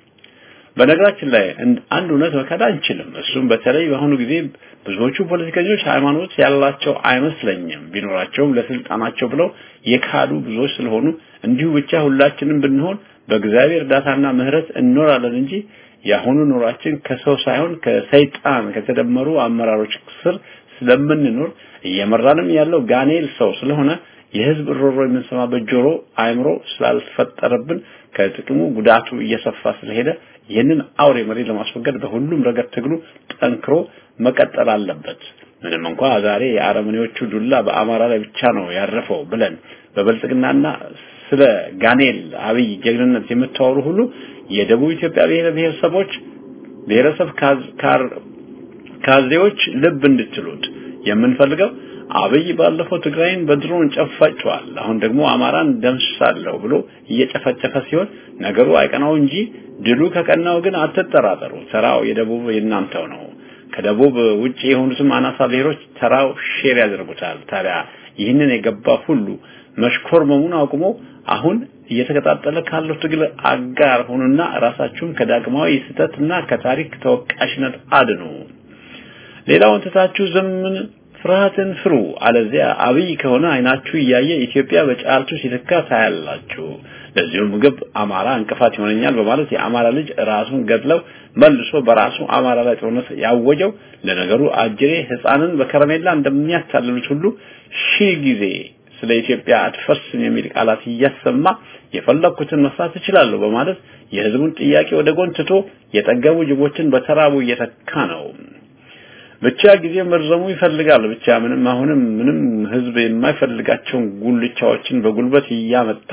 በነገራችን ላይ አንድ እውነት መካድ አንችልም። እሱም በተለይ በአሁኑ ጊዜ ብዙዎቹ ፖለቲከኞች ሃይማኖት ያላቸው አይመስለኝም። ቢኖራቸውም ለስልጣናቸው ብለው የካዱ ብዙዎች ስለሆኑ እንዲሁ ብቻ ሁላችንም ብንሆን በእግዚአብሔር እርዳታና ምህረት እንኖራለን እንጂ የአሁኑ ኑሯችን ከሰው ሳይሆን ከሰይጣን ከተደመሩ አመራሮች ስር ስለምንኖር እየመራንም ያለው ጋኔል ሰው ስለሆነ የህዝብ ሮሮ የምንሰማበት ጆሮ አእምሮ ስላልፈጠረብን ከጥቅሙ ጉዳቱ እየሰፋ ስለሄደ ይህንን አውሬ መሪ ለማስወገድ በሁሉም ረገድ ትግሉ ጠንክሮ መቀጠል አለበት። ምንም እንኳ ዛሬ የአረመኔዎቹ ዱላ በአማራ ላይ ብቻ ነው ያረፈው ብለን በብልጽግናና ስለ ጋኔል አብይ ጀግንነት የምታወሩ ሁሉ የደቡብ ኢትዮጵያ ብሔር ብሔረሰቦች ብሔረሰብ ካዜዎች ልብ እንድትሉት የምንፈልገው አብይ ባለፈው ትግራይን በድሮን ጨፋጭቷል። አሁን ደግሞ አማራን ደምስሳለሁ ብሎ እየጨፈጨፈ ሲሆን ነገሩ አይቀናው እንጂ ድሉ ከቀናው ግን አትጠራጠሩ። ተራው የደቡብ የናንተው ነው። ከደቡብ ውጪ የሆኑትም አናሳ ብሔሮች ተራው ሼር ያደርጉታል። ታዲያ ይህንን የገባ ሁሉ መሽኮርመሙን አቁሞ አሁን እየተቀጣጠለ ካለው ትግል አጋር ሆኑና ራሳችሁን ከዳግማዊ ስህተትና ከታሪክ ተወቃሽነት አድኑ። ሌላውን ትታችሁ ዘምን ፍርሃትን ፍሩ። አለዚያ አብይ ከሆነ አይናችሁ እያየ ኢትዮጵያ በጫልቱ ሲተካ ታያላችሁ። ለዚሁ ምግብ አማራ እንቅፋት ይሆነኛል በማለት የአማራ ልጅ ራሱን ገድለው መልሶ በራሱ አማራ ላይ ጦርነት ያወጀው ለነገሩ አጅሬ ሕፃንን በከረሜላ እንደሚያታልሉት ሁሉ ሺህ ጊዜ ስለ ኢትዮጵያ አትፈርስም የሚል ቃላት እያሰማ የፈለኩትን መስራት እችላለሁ በማለት የህዝቡን ጥያቄ ወደ ጎን ትቶ የጠገቡ ጅቦችን በተራቡ እየተካ ነው። ብቻ ጊዜ መርዘሙ ይፈልጋል። ብቻ ምንም አሁንም ምንም ህዝብ የማይፈልጋቸውን ጉልቻዎችን በጉልበት እያመጣ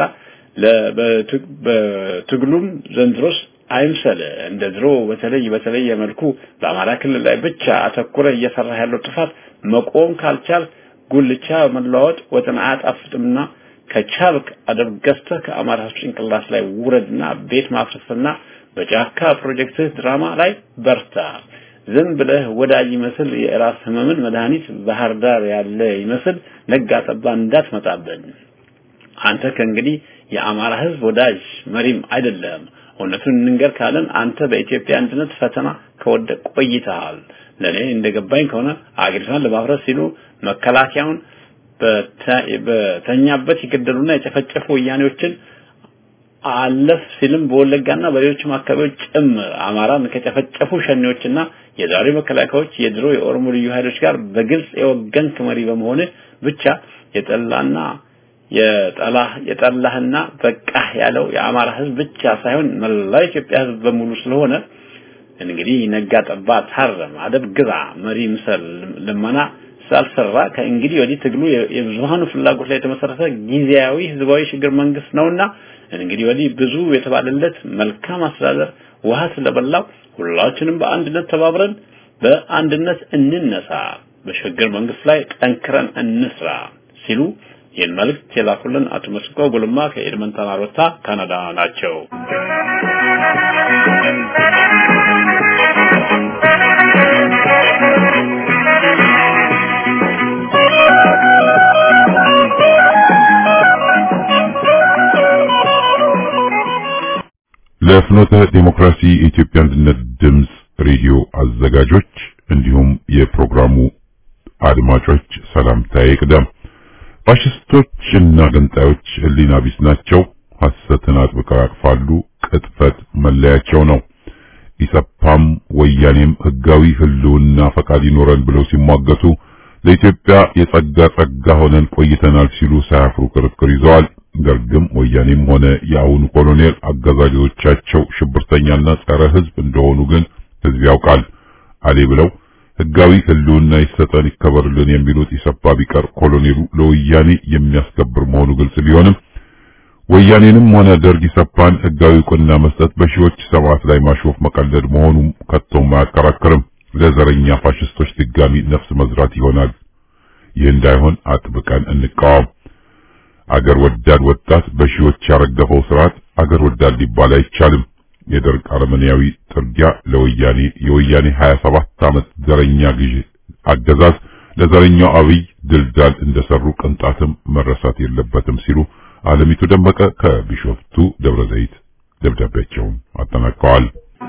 በትግሉም ዘንድሮስ አይምሰል እንደ ድሮ በተለይ በተለየ መልኩ በአማራ ክልል ላይ ብቻ አተኩረ እየሰራ ያለው ጥፋት መቆም ካልቻል ጉልቻ መለዋወጥ ወጥን አያጣፍጥምና ከቻልክ አደብ ገዝተህ ከአማራ ጭንቅላት ላይ ውረድና ቤት ማፍረስና በጫካ ፕሮጀክትህ ድራማ ላይ በርታ። ዝም ብለህ ወዳጅ ይመስል የራስ ህመምን መድኃኒት ባህር ዳር ያለ ይመስል ነጋ ጠባ እንዳትመጣብን። አንተ ከእንግዲህ የአማራ ህዝብ ወዳጅ መሪም አይደለም። እውነቱን እንንገር ካለን አንተ በኢትዮጵያ አንድነት ፈተና ከወደቅ ቆይተሃል። ለኔ እንደገባኝ ከሆነ አገሪቷን ለማፍረስ ሲሉ መከላከያውን በተኛበት የገደሉና የጨፈጨፉ ወያኔዎችን አለፍ ሲልም በወለጋና በሌሎችም አካባቢዎች ጭምር አማራን ከጨፈጨፉ ሸኔዎችና የዛሬው መከላከያዎች የድሮ የኦሮሞ ልዩ ኃይሎች ጋር በግልጽ የወገንክ መሪ በመሆን ብቻ የጠላና የጠላህ የጠላህና በቃህ ያለው የአማራ ህዝብ ብቻ ሳይሆን መላው ኢትዮጵያ ህዝብ በሙሉ ስለሆነ እንግዲህ ነጋ ጠባ ታረም፣ አደብ ግዛ፣ መሪ ምሰል፣ ልመና ስላልሰራ ከእንግዲህ ወዲህ ትግሉ የብዙሃኑ ፍላጎት ላይ የተመሰረተ ጊዜያዊ ህዝባዊ ሽግግር መንግስት ነውና እንግዲህ ወዲህ ብዙ የተባለለት መልካም አስተዳደር ውሃ ስለበላው ሁላችንም በአንድነት ተባብረን በአንድነት እንነሳ፣ በሽግግር መንግስት ላይ ጠንክረን እንስራ ሲሉ ይህን መልእክት የላኩልን አቶ መስቆ ጉልማ ከኤድመንተን አሮታ ካናዳ ናቸው። ለፍኖተ ዲሞክራሲ የኢትዮጵያ አንድነት ድምፅ ሬዲዮ አዘጋጆች እንዲሁም የፕሮግራሙ አድማጮች ሰላምታ ይቅደም። ፋሽስቶች እና ገንጣዮች ህሊና ቢስ ናቸው። ሐሰትን አጥብቀው ያቅፋሉ። ቅጥፈት መለያቸው ነው። ኢሰፓም ወያኔም ህጋዊ ህልውና ፈቃድ ይኖረን ብለው ሲሟገቱ ለኢትዮጵያ የጸጋ ጸጋ ሆነን ቆይተናል ሲሉ ሳያፍሩ ክርክር ይዘዋል። ደርግም ወያኔም ሆነ የአሁኑ ኮሎኔል አጋዛዦቻቸው ሽብርተኛና ጸረ ህዝብ እንደሆኑ ግን ህዝብ ያውቃል። አሌ ብለው ህጋዊ ህልውና ይሰጠን ይከበርልን የሚሉት ኢሰፓ ቢቀር ኮሎኔሉ ለወያኔ የሚያስከብር መሆኑ ግልጽ ቢሆንም ወያኔንም ሆነ ደርግ ኢሰፓን ህጋዊ እውቅና መስጠት በሺዎች ሰማዕት ላይ ማሾፍ መቀለድ መሆኑም ከቶም አያከራክርም። ለዘረኛ ፋሽስቶች ድጋሚ ነፍስ መዝራት ይሆናል። ይህ እንዳይሆን አጥብቀን እንቃወም። አገር ወዳድ ወጣት በሺዎች ያረገፈው ስርዓት አገር ወዳድ ሊባል አይቻልም። የደርግ አረመኔያዊ ጥርጊያ ለወያኔ የወያኔ 27 ዓመት ዘረኛ ግዥ አገዛዝ ለዘረኛው አብይ ድልዳል እንደሰሩ ቅንጣትም መረሳት የለበትም ሲሉ አለሚቱ ደመቀ ከቢሾፍቱ ደብረ ዘይት ደብዳቤያቸውን አጠናቀዋል።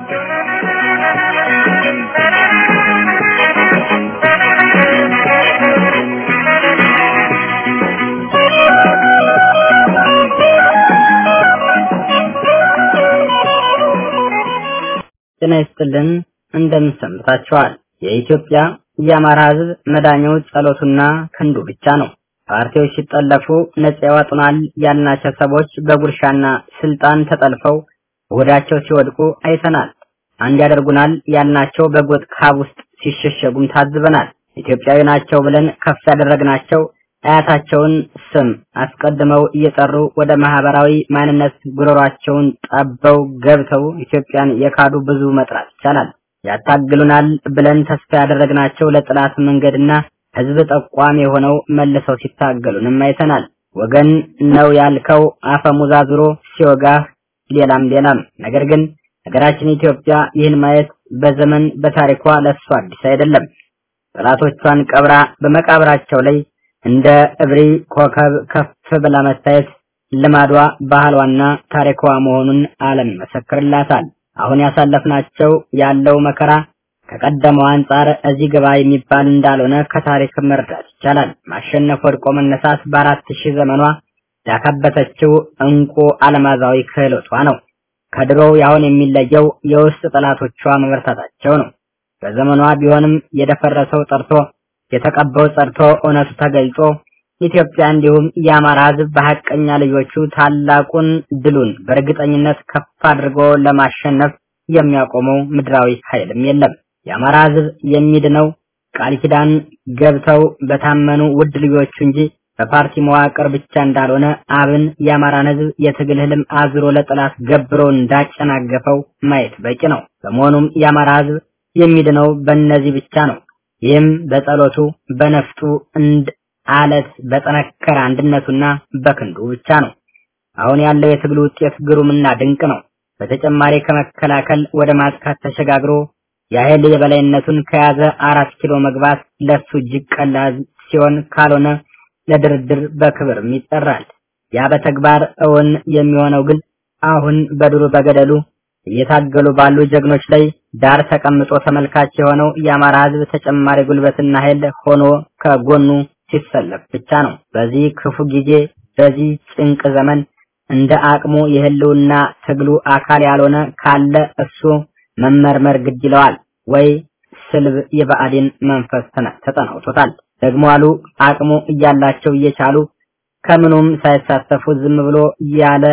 ጤና ይስጥልን እንደምን ሰንብታችኋል? የኢትዮጵያ የአማራ ሕዝብ መዳኛው ጸሎቱና ክንዱ ብቻ ነው። ፓርቲዎች ሲጠለፉ ነጻ ያወጡናል ያልናቸው ሰዎች በጉርሻና ስልጣን ተጠልፈው ወዳቸው ሲወድቁ አይተናል። አንድ ያደርጉናል ያልናቸው በጎጥ ካብ ውስጥ ሲሸሸጉም ታዝበናል። ኢትዮጵያዊ ናቸው ብለን ከፍ ያደረግናቸው አያታቸውን ስም አስቀድመው እየጠሩ ወደ ማህበራዊ ማንነት ጉሮሯቸውን ጠበው ገብተው ኢትዮጵያን የካዱ ብዙ መጥራት ይቻላል። ያታግሉናል ብለን ተስፋ ያደረግናቸው ለጥላት መንገድና ህዝብ ጠቋሚ የሆነው መልሰው ሲታገሉንም አይተናል። ወገን ነው ያልከው አፈሙዝ አዙሮ ሲወጋህ ሌላም ሌላም። ነገር ግን ሀገራችን ኢትዮጵያ ይህን ማየት በዘመን በታሪኳ ለሷ አዲስ አይደለም። ጠላቶቿን ቀብራ በመቃብራቸው ላይ እንደ እብሪ ኮከብ ከፍ ብላ መታየት ልማዷ ባህሏና ታሪኳ መሆኑን ዓለም ይመሰክርላታል። አሁን ያሳለፍናቸው ያለው መከራ ከቀደመው አንጻር እዚህ ግባ የሚባል እንዳልሆነ ከታሪክ መረዳት ይቻላል። ማሸነፍ ወድቆ መነሳት በአራት ሺህ ዘመኗ ያካበተችው እንቁ አለማዛዊ ክህሎቷ ነው። ከድሮው ያሁን የሚለየው የውስጥ ጠላቶቿ መበርታታቸው ነው። በዘመኗ ቢሆንም የደፈረሰው ጠርቶ የተቀባው ጸድቶ እውነቱ ተገልጾ ኢትዮጵያ እንዲሁም የአማራ ሕዝብ በሐቀኛ ልጆቹ ታላቁን ድሉን በእርግጠኝነት ከፍ አድርጎ ለማሸነፍ የሚያቆመው ምድራዊ ኃይልም የለም። የአማራ ሕዝብ የሚድነው ቃል ኪዳን ገብተው በታመኑ ውድ ልጆቹ እንጂ በፓርቲ መዋቅር ብቻ እንዳልሆነ አብን የአማራን ሕዝብ የትግል ህልም አዝሮ ለጠላት ገብሮ እንዳጨናገፈው ማየት በቂ ነው። በመሆኑም የአማራ ሕዝብ የሚድነው በእነዚህ ብቻ ነው። ይህም በጸሎቱ በነፍጡ እንድ አለት በጠነከረ አንድነቱና በክንዱ ብቻ ነው። አሁን ያለው የትግሉ ውጤት ግሩምና ድንቅ ነው። በተጨማሪ ከመከላከል ወደ ማጥቃት ተሸጋግሮ የኃይል የበላይነቱን ከያዘ አራት ኪሎ መግባት ለሱ እጅግ ቀላል ሲሆን ካልሆነ ለድርድር በክብርም ይጠራል። ያ በተግባር እውን የሚሆነው ግን አሁን በዱሩ በገደሉ እየታገሉ ባሉ ጀግኖች ላይ ዳር ተቀምጦ ተመልካች የሆነው የአማራ ሕዝብ ተጨማሪ ጉልበትና ኃይል ሆኖ ከጎኑ ሲሰለፍ ብቻ ነው። በዚህ ክፉ ጊዜ፣ በዚህ ጭንቅ ዘመን እንደ አቅሙ የህልውና ትግሉ አካል ያልሆነ ካለ እሱ መመርመር ግድ ይለዋል ወይ ስልብ የብአዴን መንፈስ ተጠናውቶታል። ደግሞ አሉ አቅሙ እያላቸው እየቻሉ ከምኑም ሳይሳተፉ ዝም ብሎ ያለ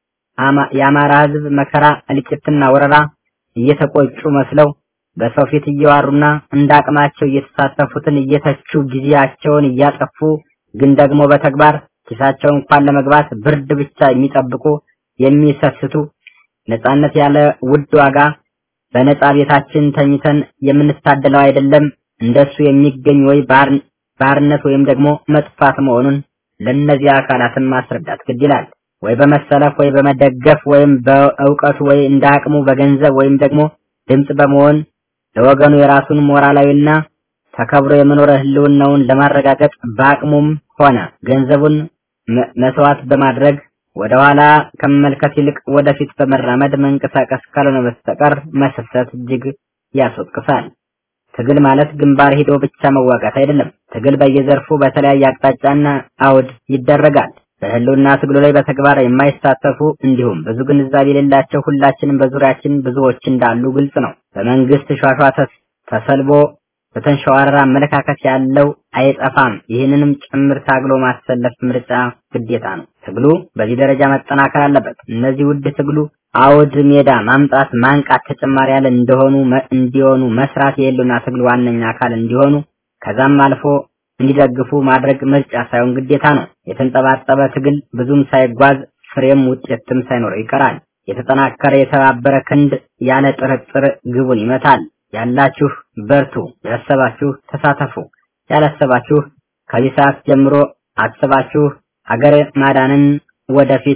የአማራ ህዝብ መከራ እልቂትና ወረራ እየተቆጩ መስለው በሰው ፊት እየዋሩና እንደ አቅማቸው እየተሳተፉትን እየተቹ ጊዜያቸውን እያጠፉ ግን ደግሞ በተግባር ኪሳቸው እንኳን ለመግባት ብርድ ብቻ የሚጠብቁ የሚሰስቱ ነጻነት ያለ ውድ ዋጋ በነጻ ቤታችን ተኝተን የምንታደለው አይደለም እንደሱ የሚገኝ ወይ ባርነት ወይም ደግሞ መጥፋት መሆኑን ለእነዚህ አካላትን ማስረዳት ግድ ይላል። ወይ በመሰለፍ ወይ በመደገፍ ወይም በእውቀቱ ወይ እንደ አቅሙ በገንዘብ ወይም ደግሞ ድምፅ በመሆን ለወገኑ የራሱን ሞራላዊና ተከብሮ የመኖር ህልውናውን ለማረጋገጥ በአቅሙም ሆነ ገንዘቡን መስዋዕት በማድረግ ወደ ኋላ ከመመልከት ይልቅ ወደፊት በመራመድ መንቀሳቀስ ካልሆነ በስተቀር መሰሰት እጅግ ያስወቅሳል። ትግል ማለት ግንባር ሄዶ ብቻ መዋጋት አይደለም። ትግል በየዘርፉ በተለያየ አቅጣጫና አውድ ይደረጋል። በህልውና ትግሉ ላይ በተግባር የማይሳተፉ እንዲሁም ብዙ ግንዛቤ የሌላቸው ሁላችንም በዙሪያችን ብዙዎች እንዳሉ ግልጽ ነው። በመንግስት ሿሿ ተሰልቦ በተንሸዋረረ አመለካከት ያለው አይጠፋም። ይህንንም ጭምር ታግሎ ማሰለፍ ምርጫ ግዴታ ነው። ትግሉ በዚህ ደረጃ መጠናከር አለበት። እነዚህ ውድ ትግሉ አውድ ሜዳ ማምጣት፣ ማንቃት፣ ተጨማሪ ያለ እንደሆኑ እንዲሆኑ መስራት የህልውና ትግሉ ዋነኛ አካል እንዲሆኑ ከዛም አልፎ እንዲደግፉ ማድረግ ምርጫ ሳይሆን ግዴታ ነው። የተንጠባጠበ ትግል ብዙም ሳይጓዝ ፍሬም ውጤትም ሳይኖረው ይቀራል። የተጠናከረ የተባበረ ክንድ ያለ ጥርጥር ግቡን ይመታል። ያላችሁ በርቱ፣ ያሰባችሁ ተሳተፉ፣ ያላሰባችሁ ከዚህ ሰዓት ጀምሮ አስባችሁ ሀገር ማዳንን ወደፊት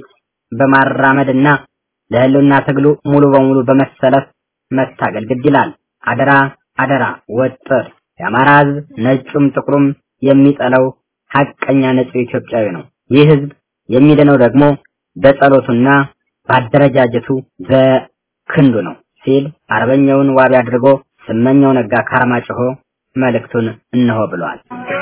በማራመድና ለህልውና ትግሉ ሙሉ በሙሉ በመሰለፍ መታገል ግድ ይላል። አደራ አደራ ወጥር የአማራ ህዝብ ነጩም ጥቁሩም የሚጠላው ሀቀኛ ንጹህ ኢትዮጵያዊ ነው። ይህ ህዝብ የሚድነው ደግሞ በጸሎቱና በአደረጃጀቱ በክንዱ ነው ሲል አርበኛውን ዋቢ አድርጎ ስመኛው ነጋ ካርማጭሆ መልእክቱን እነሆ ብሏል።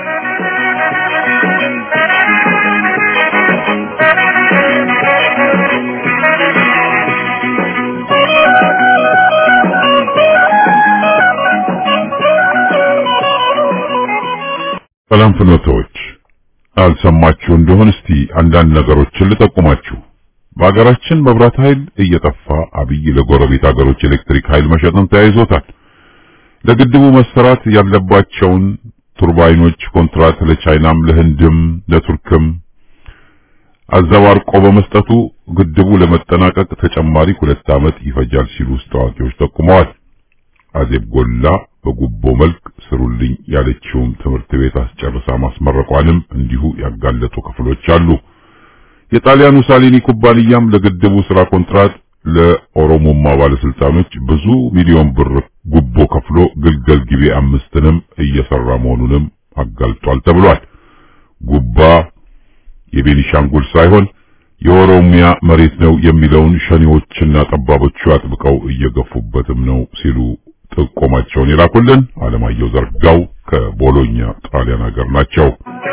ሰላም ፍኖቶች አልሰማችሁ እንደሆን እስቲ አንዳንድ ነገሮችን ልጠቁማችሁ። በሀገራችን መብራት ኃይል እየጠፋ አብይ ለጎረቤት ሀገሮች ኤሌክትሪክ ኃይል መሸጥን ተያይዞታል። ለግድቡ መሰራት ያለባቸውን ቱርባይኖች ኮንትራት ለቻይናም ለህንድም ለቱርክም አዘባርቆ በመስጠቱ ግድቡ ለመጠናቀቅ ተጨማሪ ሁለት ዓመት ይፈጃል ሲሉ ውስጥ አዋቂዎች ጠቁመዋል። አዜብ ጎላ በጉቦ መልክ ስሩልኝ ያለችውም ትምህርት ቤት አስጨርሳ ማስመረቋንም እንዲሁ ያጋለጡ ክፍሎች አሉ። የጣሊያኑ ሳሊኒ ኩባንያም ለግድቡ ስራ ኮንትራት ለኦሮሞማ ባለስልጣኖች ብዙ ሚሊዮን ብር ጉቦ ከፍሎ ግልገል ጊቤ አምስትንም እየሰራ መሆኑንም አጋልጧል ተብሏል። ጉባ የቤኒሻንጉል ሳይሆን የኦሮሚያ መሬት ነው የሚለውን ሸኔዎችና ጠባቦቹ አጥብቀው እየገፉበትም ነው ሲሉ ጥቆማቸውን የላኩልን አለማየሁ ዘርጋው ከቦሎኛ ጣሊያን ሀገር ናቸው።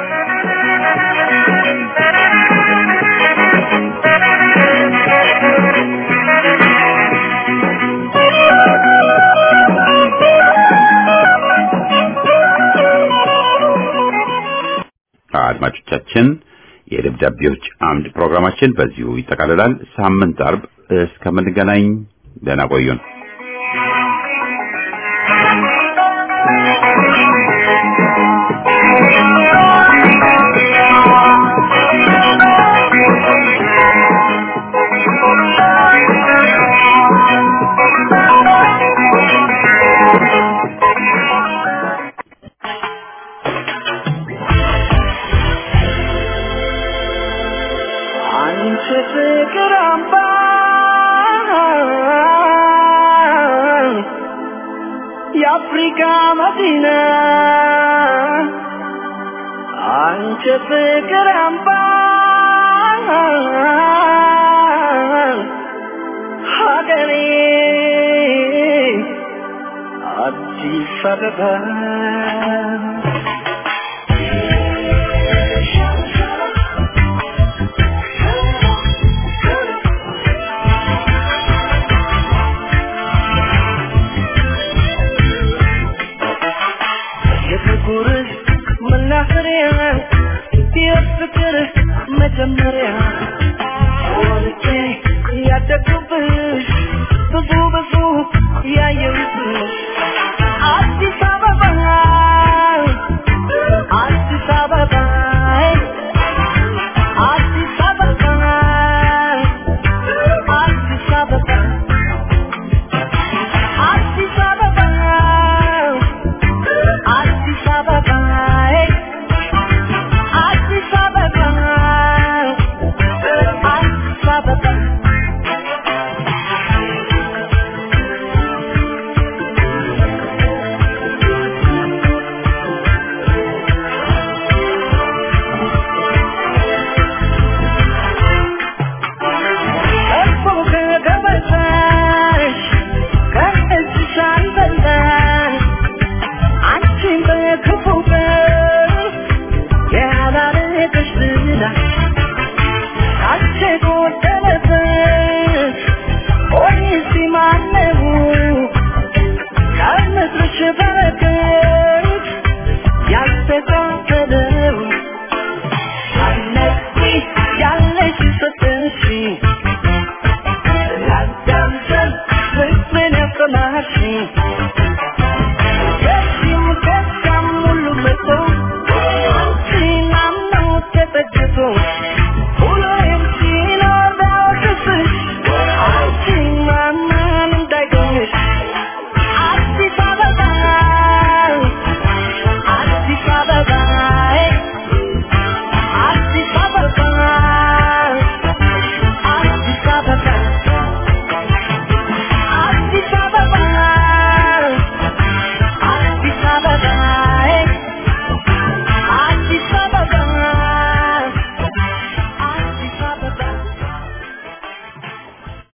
አድማጮቻችን የደብዳቤዎች አምድ ፕሮግራማችን በዚሁ ይጠቃልላል። ሳምንት አርብ እስከምንገናኝ ደህና ቆዩን። አንቺ ፍቅር አምባ የአፍሪካ መዲና አንቺ ፍቅር አምባ ፈርበት የፍቅር መናኸሪያ የፍቅር መጀመሪያ